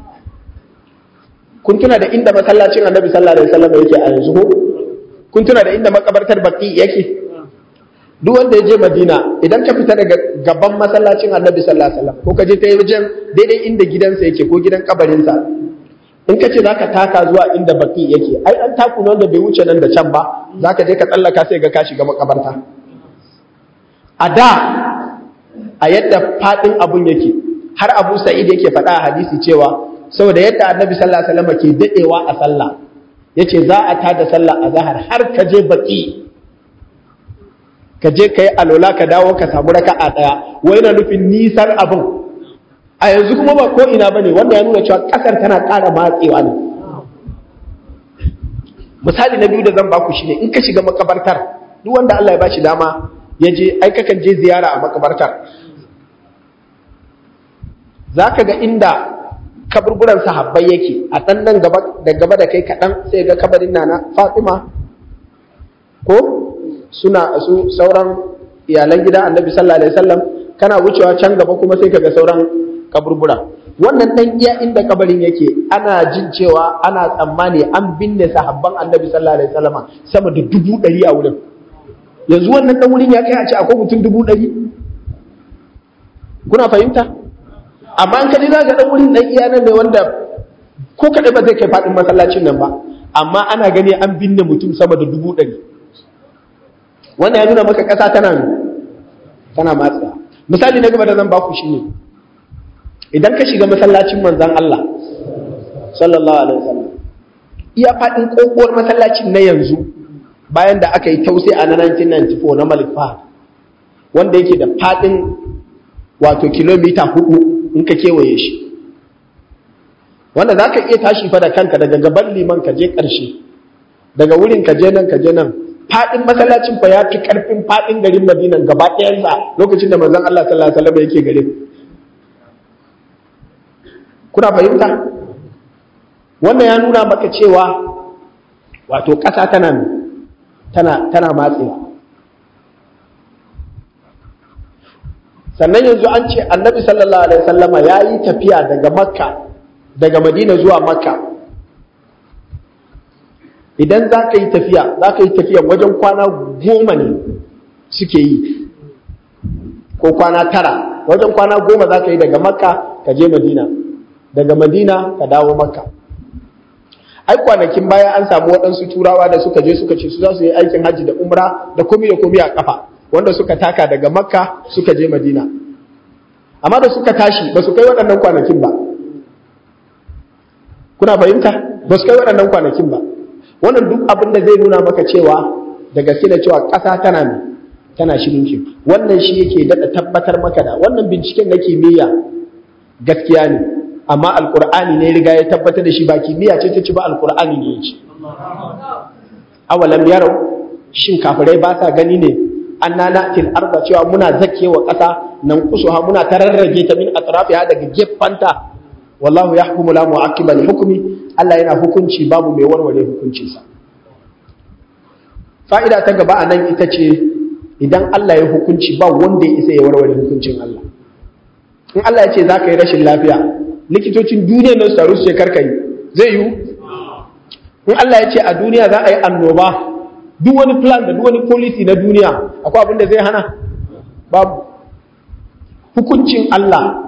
kun tuna da inda masallacin annabi sallallahu alaihi wasallam yake a yanzu ko kun tuna da inda makabartar baki yake duk wanda ya je Madina idan ka fita daga gaban masallacin Annabi sallallahu alaihi wasallam ko ka je ta wajen daidai inda gidansa yake ko gidan kabarinsa in ka ce zaka taka zuwa inda baki yake ai an taku ne wanda bai wuce nan da can ba zaka je ka tsallaka sai ga ka shiga makabarta a da a yadda fadin abun yake har Abu Sa'id yake faɗa a hadisi cewa saboda yadda Annabi sallallahu alaihi wasallam ke dadewa a sallah yace za a tada sallah a zahar har ka je baki ka je ka yi alola ka dawo ka samu raka a ɗaya wai na nufin nisan abin a yanzu kuma ba ko ina ba ne wanda ya nuna cewa ƙasar tana ƙara matsewa ne misali na biyu da zan baku shine in ka shiga makabartar duk wanda Allah ya bashi dama ya je ai kakan je ziyara a makabartar za ka ga inda kaburburan sahabbai yake a ɗan nan gaba da gaba da kai kaɗan sai ga kabarin nana Fatima ko suna su sauran iyalan gidan annabi sallallahu alaihi wasallam kana wucewa can gaba kuma sai kaga sauran kaburbura wannan dan iya inda kabarin yake ana jin cewa ana tsammani an binne sahabban annabi sallallahu alaihi wasallam sama da dubu ɗari a wurin yanzu wannan dan wurin ya kai a ce akwai mutum dubu ɗari kuna fahimta amma an kaji za ga dan wurin dan iya nan ne wanda ko kaɗai ba zai kai faɗin masallacin nan ba amma ana gani an binne mutum sama da dubu ɗari wannan ya nuna maka ƙasa tana tana matsa misali na gaba da zan baku shine idan ka shiga masallacin manzon Allah sallallahu alaihi wasallam iya fadin kokowar masallacin na yanzu bayan da aka yi tausi a 1994 na Malik Fahad wanda yake da fadin wato kilomita hudu in ka kewaye shi wanda za ka iya tashi fa da kanka daga gaban liman ka je ƙarshe daga wurin ka je nan ka je nan fadin masallacin fa ya fi karfin fadin garin Madina gaba ɗayansa lokacin da manzon Allah sallallahu alaihi wasallam yake gare kuna fahimta wannan ya nuna maka cewa wato ƙasa tana tana tana matsewa sannan yanzu an ce annabi sallallahu alaihi wasallama ya yi tafiya daga makka daga madina zuwa makka idan za ka yi tafiya za ka yi tafiya wajen kwana goma ne suke yi ko kwana tara wajen kwana goma za ka yi daga makka ka je madina daga madina ka dawo makka ai kwanakin baya an samu waɗansu turawa da suka je suka ce su za su yi aikin hajji da umra da komi da komi a kafa wanda suka taka daga makka suka je madina amma da suka tashi ba su kai waɗannan kwanakin ba kuna fahimta ba su kai waɗannan kwanakin ba wannan duk abin da zai nuna maka cewa da gaske da cewa ƙasa tana ne tana shirin ki wannan shi yake daɗa tabbatar maka da wannan binciken na kimiyya gaskiya ne amma alkur'ani ne riga ya tabbatar da shi ba kimiyya ce ta ci ba alkur'ani ne ya ci awalam yarau shin kafirai ba sa gani ne anna na'til arda cewa muna zakewa ƙasa nan kusuha muna tararrage ta min atrafiha daga gefanta wallahu yahkumu la mu'aqqiba li hukmi Allah yana hukunci babu mai warware hukuncinsa fa'ida ta gaba anan ita ce idan Allah ya hukunci ba wanda ya isa ya warware hukuncin Allah in Allah ya ce za ka yi rashin lafiya likitocin duniya nan su taru su ce karka yi zai yiwu in Allah ya ce a duniya za a yi annoba duk wani plan da duk wani policy na duniya akwai abin da zai hana babu hukuncin Allah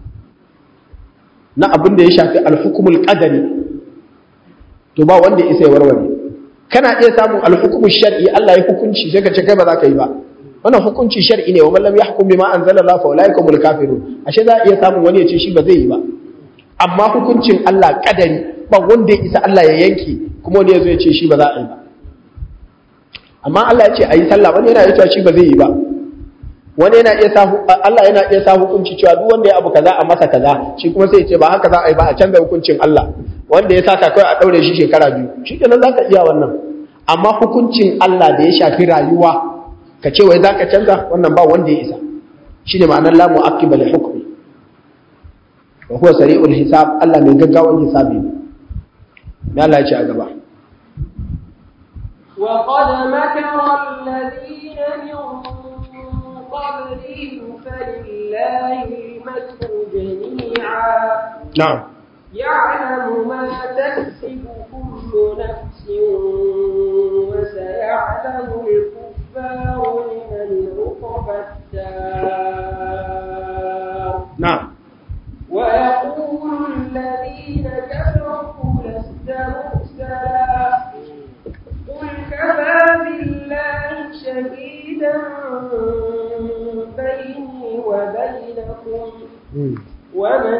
na abin da ya shafi alhukumul qadari to ba wanda ya isa ya warware kana iya samun alhukumul shar'i Allah ya hukunci sai ka ce kai ba za ka yi ba wannan hukunci shar'i ne wa man lam yahkum bima anzala Allah fa ulaika humul kafirun ashe za a iya samun wani ya ce shi ba zai yi ba amma hukuncin Allah kadari ba wanda ya isa Allah ya yanke kuma wani ya zo ya ce shi ba za a yi ba amma Allah ya ce a yi sallah wani yana iya cewa shi ba zai yi ba wani yana iya sa Allah yana iya sa hukunci cewa duk wanda ya abu kaza a masa kaza shi kuma sai ya ce ba haka za a yi ba a canza hukuncin Allah wanda ya saka kai a daure shi shekara biyu shi kenan zaka iya wannan amma hukuncin Allah da ya shafi rayuwa ka ce wai zaka canza wannan ba wanda ya isa shine ma'anar la mu'aqqiba li hukmi wa huwa sari'ul hisab Allah mai gaggawan hisabi ne Allah ya ce a gaba وقد مكر الذين من قبلهم فلله المكر جميعا na'am يعلم ما تكسب كل نفس وسيعلم الكفار لمن شهيدا بيني وبينكم ومن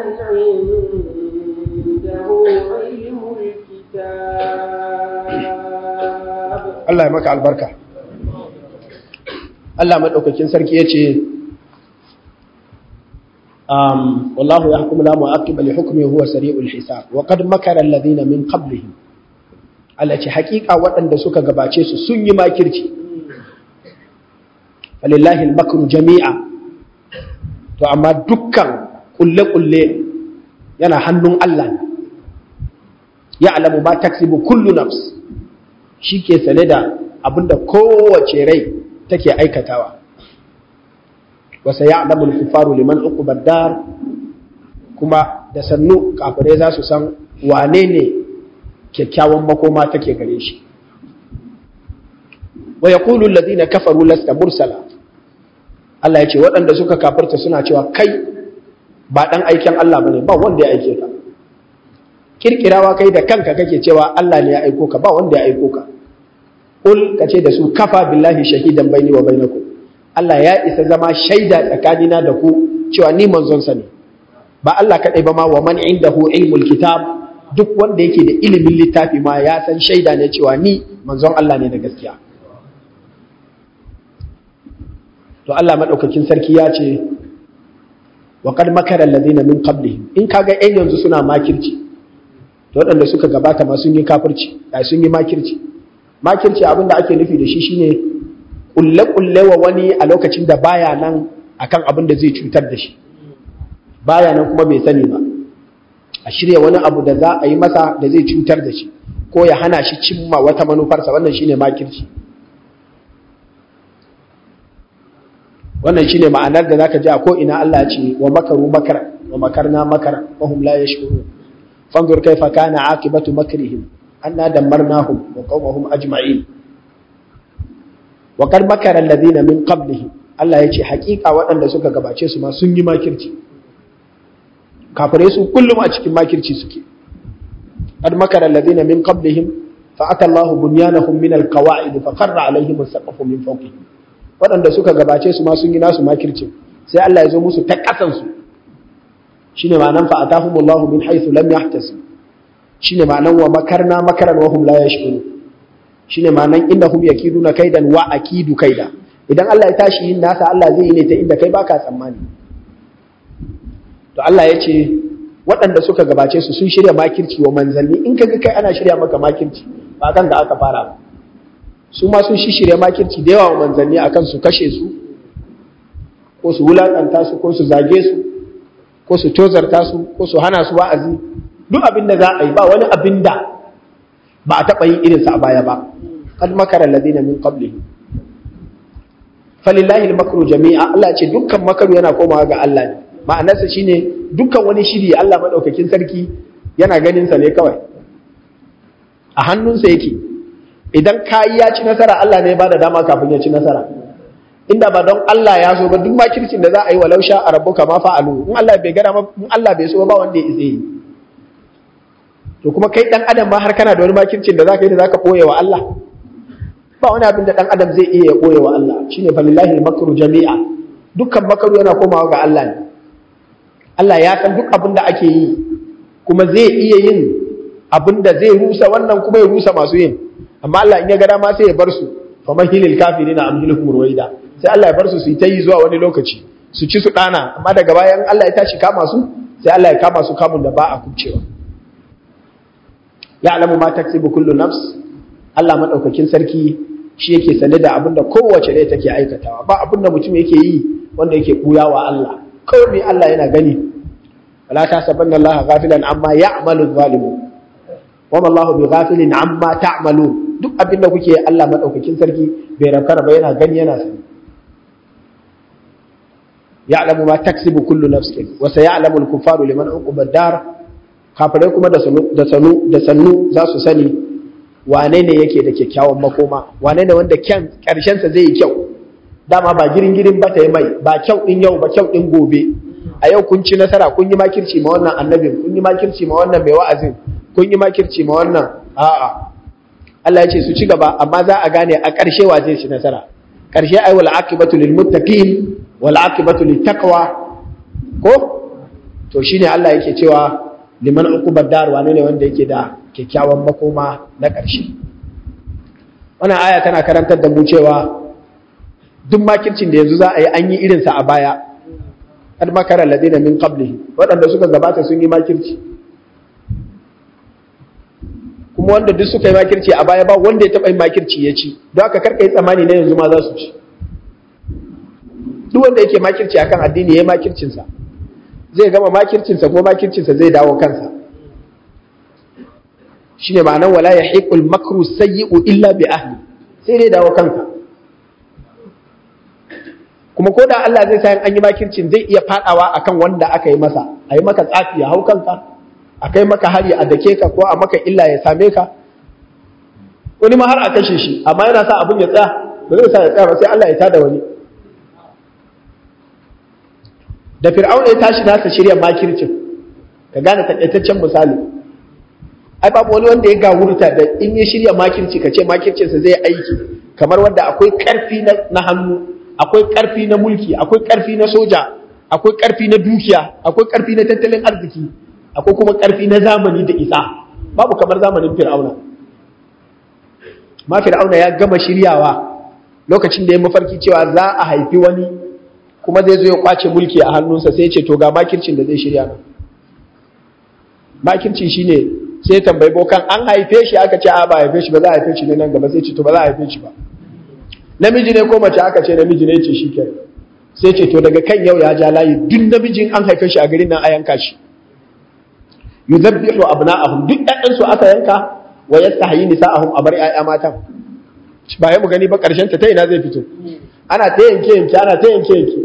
عنده علم الكتاب Allah ya maka albarka Allah madaukakin sarki yace um wallahu yahkumu la mu'aqqiba li hukmihi huwa sari'ul hisab wa qad makara alladhina min qablihim Allah ce hakika waɗanda suka gabace su sun yi makirci falillahi al-makru jami'a to amma dukkan kulle-kulle yana hannun Allah ne ya alamu ma taksibu kullu nafs shi ke sane da abinda kowace rai take aikatawa wasa ya alamu kufaru liman uqubar dar kuma da sannu kafirai za su san wane ne kyakkyawan makoma take gare shi wa yaqulu alladhina kafaru lasta mursala Allah ya ce waɗanda suka kafirta suna cewa kai ba ɗan aikin Allah bane ba wanda ya aike ka kirkirawa kai da kanka kake cewa Allah ne ya aiko ka ba wanda ya aiko ka ul kace da su kafa billahi shahidan baini wa bainakum Allah ya isa zama shaida tsakanina da ku cewa ni manzon sa ne ba Allah kadai ba ma wa man indahu ilmul kitab duk wanda yake da ilimin littafi ma ya san shaida ne cewa ni manzon Allah ne da gaskiya to Allah madaukakin sarki ya ce wa qad makara alladhina min qablihim in kaga ɗan yanzu suna makirci to waɗanda suka gabata ma sun yi kafirci ai sun yi makirci makirci abin da ake nufi da shi shine kulle kulle wa wani a lokacin da baya nan akan abin da zai cutar da shi baya nan kuma bai sani ba a shirya wani abu da za a yi masa da zai cutar da shi ko ya hana shi cimma wata manufarsa wannan shine makirci wannan shine ma'anar da zaka ji a ko ina Allah ya ce wa makaru makara wa makarna makara wa hum la yashkurun fanzur kaifa kana aqibatu makrihim anna dammarnahum wa qaumahum ajma'in wa qad makara alladhina min qablihim Allah ya ce haƙiƙa waɗanda suka gabace su ma sun yi makirci kafirai su kullum a cikin makirci suke qad makara alladhina min qablihim fa ata Allahu bunyanahum min alqawa'id fa qarra alaihim as-saqfu min fawqihim waɗanda suka gabace su ma sun yi nasu makircin sai Allah ya zo musu ta ƙasansu shi ne ma'anan fa'atahumullahu min haithu lam yahtasib shi ne ma'anan wa makarna makaran wa hum la yashkuru shi ne ma'anan inda hum yakiduna kaidan wa akidu kaida idan Allah ya tashi yin nasa Allah zai yi ne ta inda kai baka tsammani to Allah ya ce waɗanda suka gabace su sun shirya makirci wa manzanni in kaga kai ana shirya maka makirci ba kan da aka fara ba su ma sun shishirya makirci da yawa wa manzanni akan su kashe su ko su wulakanta su ko su zage su ko su tozarta su ko su hana su wa'azi duk abin da za a yi ba wani abin da ba a taɓa yin irinsa a baya ba qad makara alladhina min qablihim falillahi al-makru jami'a Allah ce dukkan makaru yana komawa ga Allah ne ma'anarsa shine dukkan wani shiri Allah madaukakin sarki yana ganin sa ne kawai a hannunsa yake idan kayi ya ci nasara Allah ne ba da dama kafin ya ci nasara inda ba don Allah ya so ba duk makircin da za a yi walau sha a rabbuka ma fa'alu in Allah bai gada in Allah bai so ba wanda ya isa yi to kuma kai dan adam ma har kana da wani makircin da zaka yi da zaka boye wa Allah ba wani abin da dan adam zai iya ya boye wa Allah shine falillahi makru jami'a dukkan makaru yana komawa ga Allah ne Allah ya san duk abin da ake yi kuma zai iya yin abin da zai rusa wannan kuma ya rusa masu yin amma Allah in ya ga dama sai ya bar su faman hilil kafirina amhilukum ruwaida sai Allah ya bar su su yi ta yi zuwa wani lokaci su ci su dana amma daga bayan Allah ya tashi kama su sai Allah ya kama su kamun da ba a kubcewa ya alamu ma taksibu kullu nafs Allah madaukakin sarki shi yake sane da abin da kowace rai take aikatawa ba abin da mutum yake yi wanda yake buya wa Allah kawai Allah yana gani wala tasabanna Allah ghafilan amma ya'malu zalimun wama Allah bi ghafilin amma ta'malun duk abin da kuke Allah madaukakin sarki bai rakara ba yana gani yana sani ya'lamu ma taksibu kullu nafsin wa sayalamu al-kuffaru liman uqiba dar kafirai kuma da sanu da sanu da sannu za su sani wane ne yake da kyakkyawan makoma wane ne wanda kyan karshen sa zai yi kyau dama ba girin girin ba ta yi mai ba kyau din yau ba kyau din gobe a yau kun ci nasara kun yi makirci ma wannan annabin kun yi makirci ma wannan mai wa'azin kun yi makirci ma wannan a'a Allah ya ce su ci gaba amma za a gane a ƙarshe wa zai ci nasara karshe ai wal aqibatu lil muttaqin wal aqibatu lit taqwa ko to shine Allah yake cewa liman uqubad dar wane ne wanda yake da kyakkyawan makoma na karshe wannan aya tana karantar da mu cewa duk makircin da yanzu za a yi an yi irinsa a baya kad makara ladina min qabli waɗanda suka gabata sun yi makirci kuma wanda duk suka yi makirci a baya ba wanda ya taɓa yin makirci ya ci don haka karka yi tsammani na yanzu ma za su ci duk wanda yake makirci akan addini ya yi makircinsa zai gama makircinsa ko makircinsa zai dawo kansa shine ma'anar wala yahiqul makru sayyi'u illa bi ahli sai dai dawo kanka kuma ko da Allah zai sa an yi makircin zai iya fadawa akan wanda aka yi masa a yi maka tsafi ya hau kanka a kai maka hari a dake ka ko a maka illa ya same ka wani ma har a kashe shi amma yana sa abin ya tsaya ba zai sa ya tsaya ba sai Allah ya tada wani da fir'auna ya tashi nasa shirya makircin ka gane takaitaccen misali ai babu wani wanda ya gawurta da in ya shirya makirci ka ce makircinsa zai aiki kamar wanda akwai karfi na hannu akwai ƙarfi na mulki akwai ƙarfi na soja akwai ƙarfi na dukiya akwai ƙarfi na tattalin arziki akwai kuma ƙarfi na zamani da isa babu kamar zamanin fir'auna ma fir'auna ya gama shiryawa lokacin da ya mafarki cewa za a haifi wani kuma zai zo ya kwace mulki a hannunsa sai ce to ga makircin da zai shirya nan makircin shine sai tambayi bokan an haife shi aka ce a ba haife shi ba za a haife shi ne nan gaba sai ce to ba za a haife shi ba namiji ne ko mace aka ce namiji ne ce shi ke sai ce to daga kan yau ya ja layi duk namijin an haife shi a garin nan a yanka shi yuzabbihu abna'ahum duk ɗayan su aka yanka wa yastahyi nisa'ahum a bar ƴaƴa matan ba ya mu gani ba karshen ta ta ina zai fito ana ta yanke yanke ana ta yanke yanke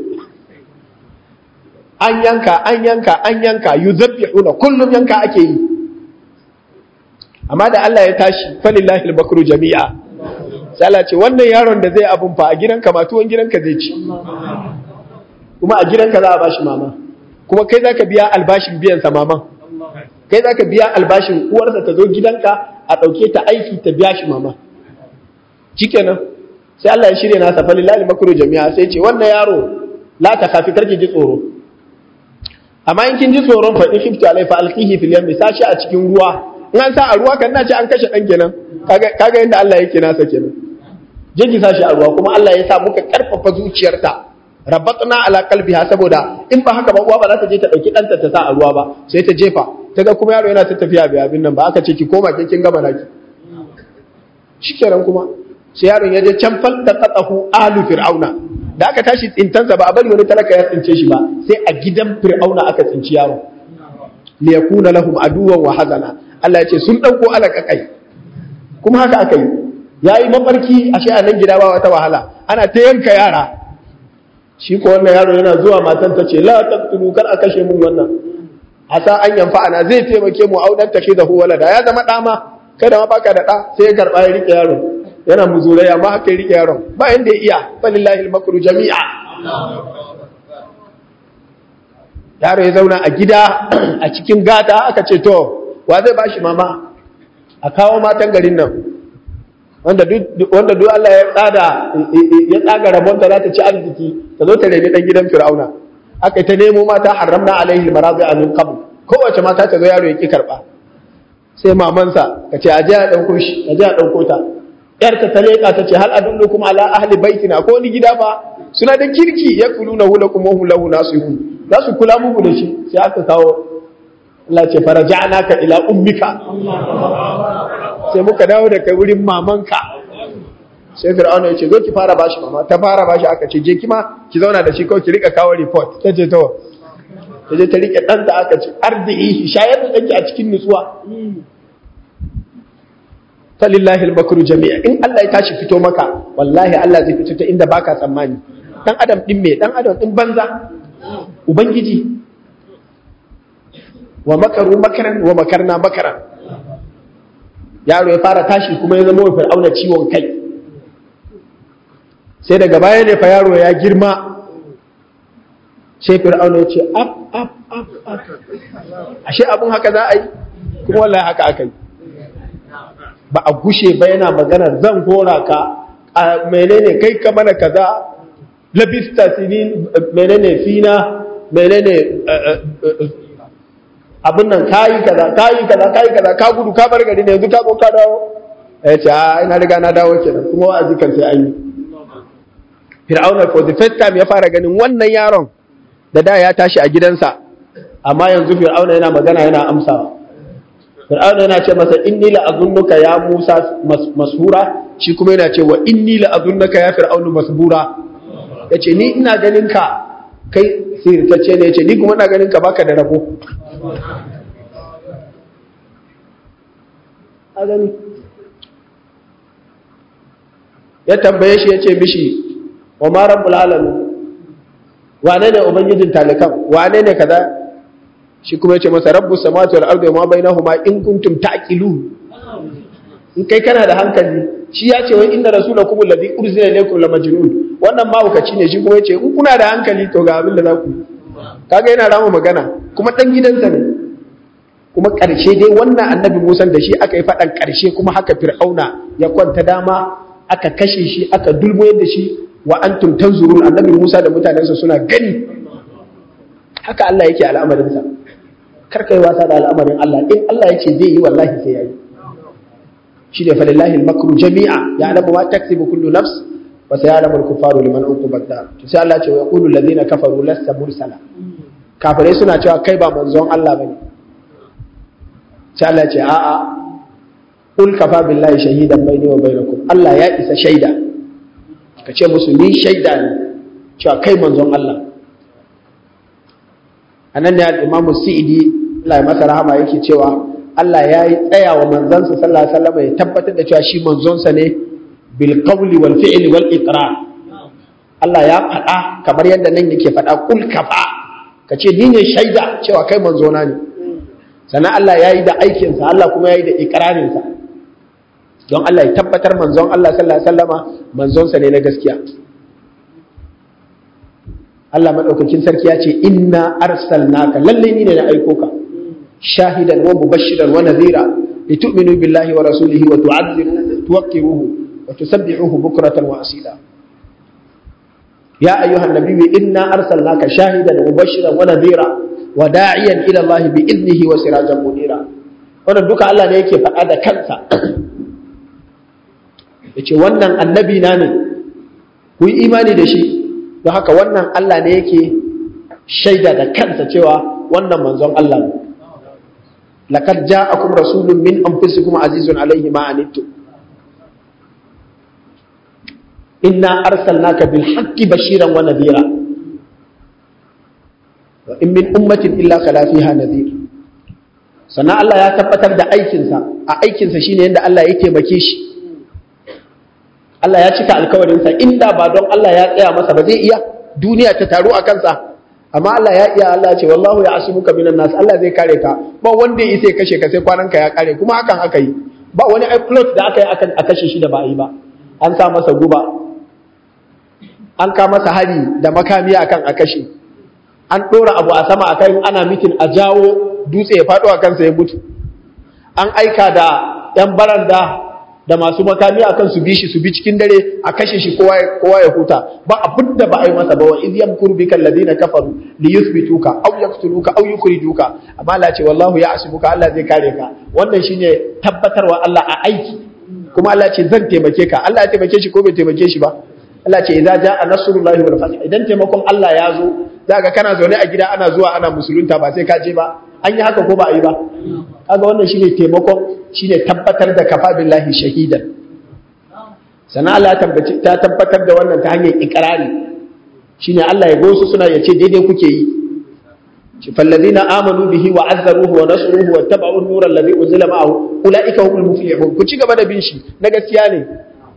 an yanka an yanka an yanka yuzabbihuna kullum yanka ake yi amma da Allah ya tashi falillahi al-bakru jami'a sai Allah ce wannan yaron da zai abun fa a gidanka ma tuwon gidanka zai ci kuma a gidanka za a bashi mama kuma kai zaka biya albashin biyan sa mama kai zaka biya albashin uwarsa ta zo gidanka a dauke ta aiki ta biya shi mama shikenan sai Allah ya shirye nasa fa lillahi makru jami'a sai ce wannan yaro la ta kafi karki ji tsoro amma in kin ji tsoron fa in khifti alai fa alqihi fil yammi sashi a cikin ruwa in an sa a ruwa kan nace an kashe dan kenan kaga kaga yanda Allah yake nasa kenan je ki sashi a ruwa kuma Allah ya sa muka karfafa zuciyarta rabatna ala qalbiha saboda in ba haka ba uwa ba za ta je ta dauki danta ta sa a ruwa ba sai ta jefa ta ga kuma yaro yana ta tafiya bai abin nan ba aka ce ki koma ke kin gama naki shikenan kuma sai yaron ya je can falta qatahu alu fir'auna da aka tashi tsintansa ba a bari wani talaka ya tsince shi ba sai a gidan fir'auna aka tsinci yaro li yakuna lahum aduwan wa hazana Allah ya ce sun dauko alaka kai kuma haka aka yi yayi mafarki ashe a nan gida ba wata wahala ana ta yanka yara shi ko wannan yaro yana zuwa matan ta ce la taqtulu kar a kashe mun wannan asa an yanfa ana zai taimake mu audan take da walada ya zama dama kada ma baka da da sai ya karba ya rike yaro yana muzurai amma haka ya rike yaron ba inda ya iya falillahi al-makru jami'a yaro ya zauna a gida a cikin gata aka ce to wa zai bashi mama a kawo matan garin nan wanda duk wanda duk Allah ya tsada ya tsaga rabonta za ta ci arziki ta zo ta reni dan gidan Fir'auna aka ta nemo mata haramna alaihi maradi'a min qabl kowace mata ta zo yaro ya ki karba sai mamansa ka ce aje a dauko shi aje a dauko ta yarta ta leka ta ce hal adullukum ala ahli baitina ko ni gida ba suna da kirki ya kuluna hu lakum wa hum lahu nasihun za su kula muku da shi sai aka kawo Allah ce faraja'naka ila ummika sai muka dawo da kai wurin mamanka sai fir'auna ya ce zo ki fara bashi mama ta fara bashi aka ce je kima ki zauna da shi kawai ki rika kawo report ta ce to ta je ta rike ɗanta aka ce arzihi shayar da ɗanki a cikin nutsuwa falillahi al-makru jami'a in Allah ya tashi fito maka wallahi Allah zai fito ta inda baka tsammani dan adam din me dan adam din banza ubangiji wa makaru makaran wa makarna makaran yaro ya fara tashi kuma ya zama wa fir'auna ciwon kai sai daga baya ne fa yaro ya girma sai fir'auna ya ce ap ap ap ap ashe abun haka za a yi kuma wallahi haka aka yi ba a gushe ba yana maganar zan hora ka a menene kai ka mana kaza labista sinin menene fina menene abin nan kayi kaza kayi kaza kayi kaza ka gudu ka bar gari ne yanzu ka zo ka dawo ya ce a ina riga na dawo kenan kuma wa'azi kan sai an yi fir'auna for the first time ya fara ganin wannan yaron da da ya tashi a gidansa amma yanzu fir'auna yana magana yana amsawa fir'auna yana ce masa inni la azunnuka ya musa mashura shi kuma yana ce wa inni la azunnuka ya fir'aunu masbura yace ni ina ganin ka kai sirtacce ne yace ni kuma ina ganin ka baka da rabo a gani ya tambaye shi yace mishi wa ma rabbul alamin wane ne ubangijin talikan wane ne kaza shi kuma yace masa rabbus samawati wal ardi wa ma bainahuma in kuntum ta'qilun in kai kana da hankali shi ya ce wai inna rasulakum alladhi ursila ilaykum la majnun wannan mahaukaci ne shi kuma yace in kuna da hankali to ga abin da za ku kaga yana rama magana kuma dan gidansa ne kuma karshe dai wannan annabi Musa da shi aka yi faɗan karshe kuma haka fir'auna ya kwanta dama aka kashe shi aka dulmoyar da shi wa antum tanzurun annabi Musa da mutanensa suna gani haka Allah yake al'amarinsa kar kai wasa da al'amarin Allah in Allah yake zai yi wallahi sai yayi shi ne falillahi al-makru jami'a ya'lamu ma taksibu kullu nafs wa sayalamu al-kuffaru liman uqiba dar to sai Allah ce wa yaqulu alladhina kafaru lasta mursala kafirai suna cewa kai ba manzon Allah bane sai Allah ce a'a qul kafa billahi shahidan bayni wa bainakum Allah ya isa shaida ka ce musu ni shaida ne cewa kai manzon Allah anan ne al-Imam Sa'idi Allah ya masa rahama yake cewa Allah ya yi tsaya wa manzansa sallallahu alaihi wasallam ya tabbatar da cewa shi manzonsa ne bil qawli wal fi'li wal iqrar Allah ya faɗa kamar yadda nan yake faɗa kul kafa ka ce ni ne shaida cewa kai manzona ne sannan Allah ya yi da aikinsa Allah kuma ya yi da iqrarinsa don Allah ya tabbatar manzon Allah sallallahu alaihi wasallama manzonsa ne na gaskiya Allah madaukakin sarki ya ce inna arsalnaka lalle ni ne na aiko ka shahidan wa mubashiran wa nadhira litu'minu billahi wa rasulihi wa tu'azziruhu tuwaqqiruhu wa tusabbihuhu bukratan wa asila ya ayyuhan nabiyyu inna arsalnaka shahidan wa mubashiran wa nadhira wa da'iyan ila Allah bi idnihi wa sirajan munira wannan duka Allah ne yake faɗa da kansa yace wannan annabi na ne ku yi imani da shi don haka wannan Allah ne yake shaida da kansa cewa wannan manzon Allah ne laqad ja'akum rasulun min anfusikum azizun alayhi ma anittum inna arsalnaka bil haqqi bashiran wa nadhira wa in min ummatin illa khala fiha nadhir sannan Allah ya tabbatar da aikinsa a aikinsa shine yadda Allah ya taimake shi Allah ya cika alkawarinsa inda ba don Allah ya tsaya masa ba zai iya duniya ta taru a kansa amma Allah ya iya Allah ce wallahu ya asimuka minan nas Allah zai kare ka ba wanda ya isa kashe ka sai kwanan ka ya kare kuma hakan aka yi ba wani plot da aka yi akan a kashe shi da ba a yi ba an sa masa guba an ka masa hari da makami akan a kashe an ɗora abu a sama akan ana mitin a jawo dutse ya faɗo a kansa ya mutu an aika da 'yan baranda da masu makami akan su bi shi su bi cikin dare a kashe shi kowa ya huta ba abin da ba a yi masa ba wa iz yamkuru bika alladhina kafaru li yuthbituka aw yaqtuluka aw yukhrijuka amma Allah ce wallahu ya'sibuka Allah zai kare ka wannan shine tabbatarwa Allah a aiki kuma Allah ce zan taimake ka Allah ya taimake shi ko bai taimake shi ba Allah ce idza jaa nasrullahi wal fath idan taimakon Allah ya zo zaka kana zaune a gida ana zuwa ana musulunta ba sai ka je ba an yi haka ko ba a yi ba kaga wannan shine taimakon shine tabbatar da kafa billahi shahidan sana Allah ta tabbatar da wannan ta hanyar ikrari shine Allah ya gosu suna yace daidai kuke yi shi fallazina amanu bihi wa azzaruhu wa nasruhu wa tabu'u an-nur alladhi unzila ma'ahu ulaika humul muflihun ku ci gaba da bin shi na gaskiya ne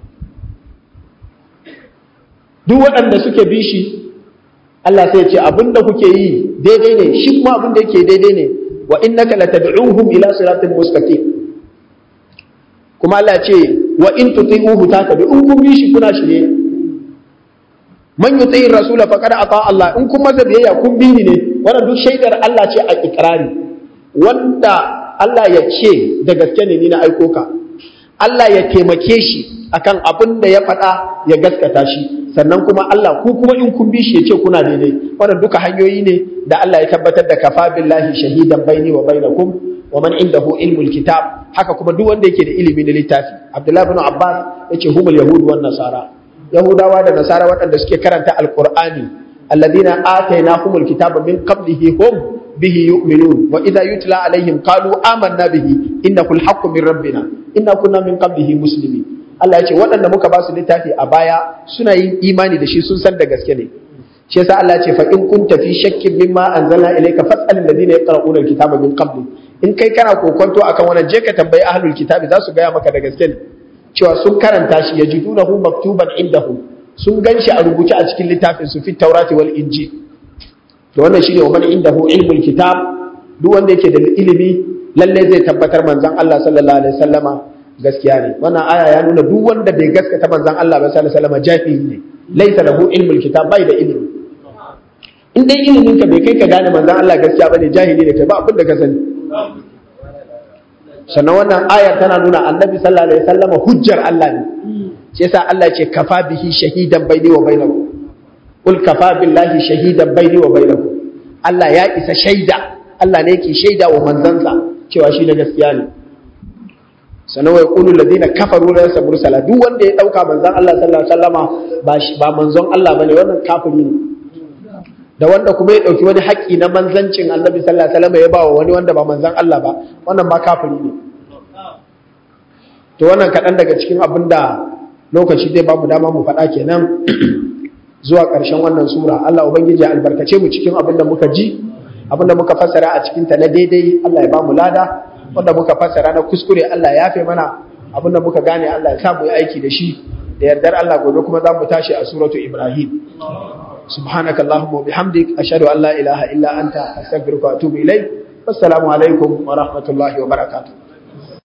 duk waɗanda suke bi shi Allah sai ya ce abinda kuke yi daidai ne shi kuma abinda yake daidai ne wa innaka latad'uhum ila siratin mustaqim kuma Allah ce wa in tuti'uhu tatabi in kun bi shi kuna shirye man yuti rasula faqad ata Allah in kun masa biyayya kun bi ni ne wannan duk shaidar Allah ce a ikrari wanda Allah ya ce da gaske ne ni na aiko ka Allah ya taimake shi akan abin da ya faɗa ya gaskata shi sannan kuma Allah ku kuma in kun bi shi ya ce kuna daidai wannan duka hanyoyi ne da Allah ya tabbatar da kafa billahi shahidan baini wa bainakum wa man indahu ilmul kitab haka kuma duk wanda yake da ilimi na littafi Abdullah ibn Abbas yace humul yahud wan nasara yahudawa da nasara waɗanda suke karanta alqur'ani alladhina atainahumul kitaba min qablihi hum bihi yu'minun wa idha yutla alaihim qalu amanna bihi innahu alhaqqu min rabbina inna kunna min qablihi muslimin Allah ya ce waɗanda muka ba su littafi a baya suna yin imani da shi sun san da gaske ne shi yasa Allah ya ce fa in kunta fi shakkin mimma anzalna ilayka fas'al alladhina yaqra'una alkitaba min qabli in kai kana kokonto akan wannan je ka tambayi ahlul kitabi za su gaya maka da gaske ne cewa sun karanta shi yajidunahu maktuban indahum sun ganshi a rubuce a cikin littafin su fi taurati wal injil to wannan shine wa man indahu ilmul kitab duk wanda yake da ilimi lalle zai tabbatar manzon Allah sallallahu alaihi wasallama gaskiya ne wannan aya ya nuna duk wanda bai gaskata manzon Allah ba sallallahu alaihi wasallama jahili ne laisa lahu ilmul kitab bai da ilimi in dai ilimin ka bai kai ka gane manzon Allah gaskiya bane jahili ne kai ba abin da ka sani sannan wannan ayar tana nuna annabi sallallahu alaihi wasallama hujjar Allah ne shi yasa Allah ya ce kafa bihi shahidan baini wa bainakum qul kafa billahi shahidan baini wa bainakum Allah ya isa shaida Allah ne yake shaida wa manzansa cewa shi na gaskiya ne sannan wai qulul ladina kafaru la yasbur sala duk wanda ya dauka manzon Allah sallallahu alaihi wasallama ba ba manzon Allah bane wannan kafiri ne da wanda kuma ya dauki wani haƙƙi na manzancin Annabi sallallahu alaihi wasallama ya ba wa wani wanda ba manzon Allah ba wannan ma kafiri ne to wannan kaɗan daga cikin abin da lokaci zai ba mu dama mu faɗa kenan zuwa ƙarshen wannan sura Allah ubangiji ya albarkace mu cikin abin da muka ji abin da muka fassara a cikin ta na daidai Allah ya ba mu lada wanda muka fassara na kuskure Allah ya yafe mana abin da muka gane Allah ya sa mu yi aiki da shi da yardar Allah gobe kuma za mu tashi a suratu Ibrahim سبحانك اللهم وبحمدك أشهد أن لا إله إلا أنت أستغفرك وأتوب إليك والسلام عليكم ورحمة الله وبركاته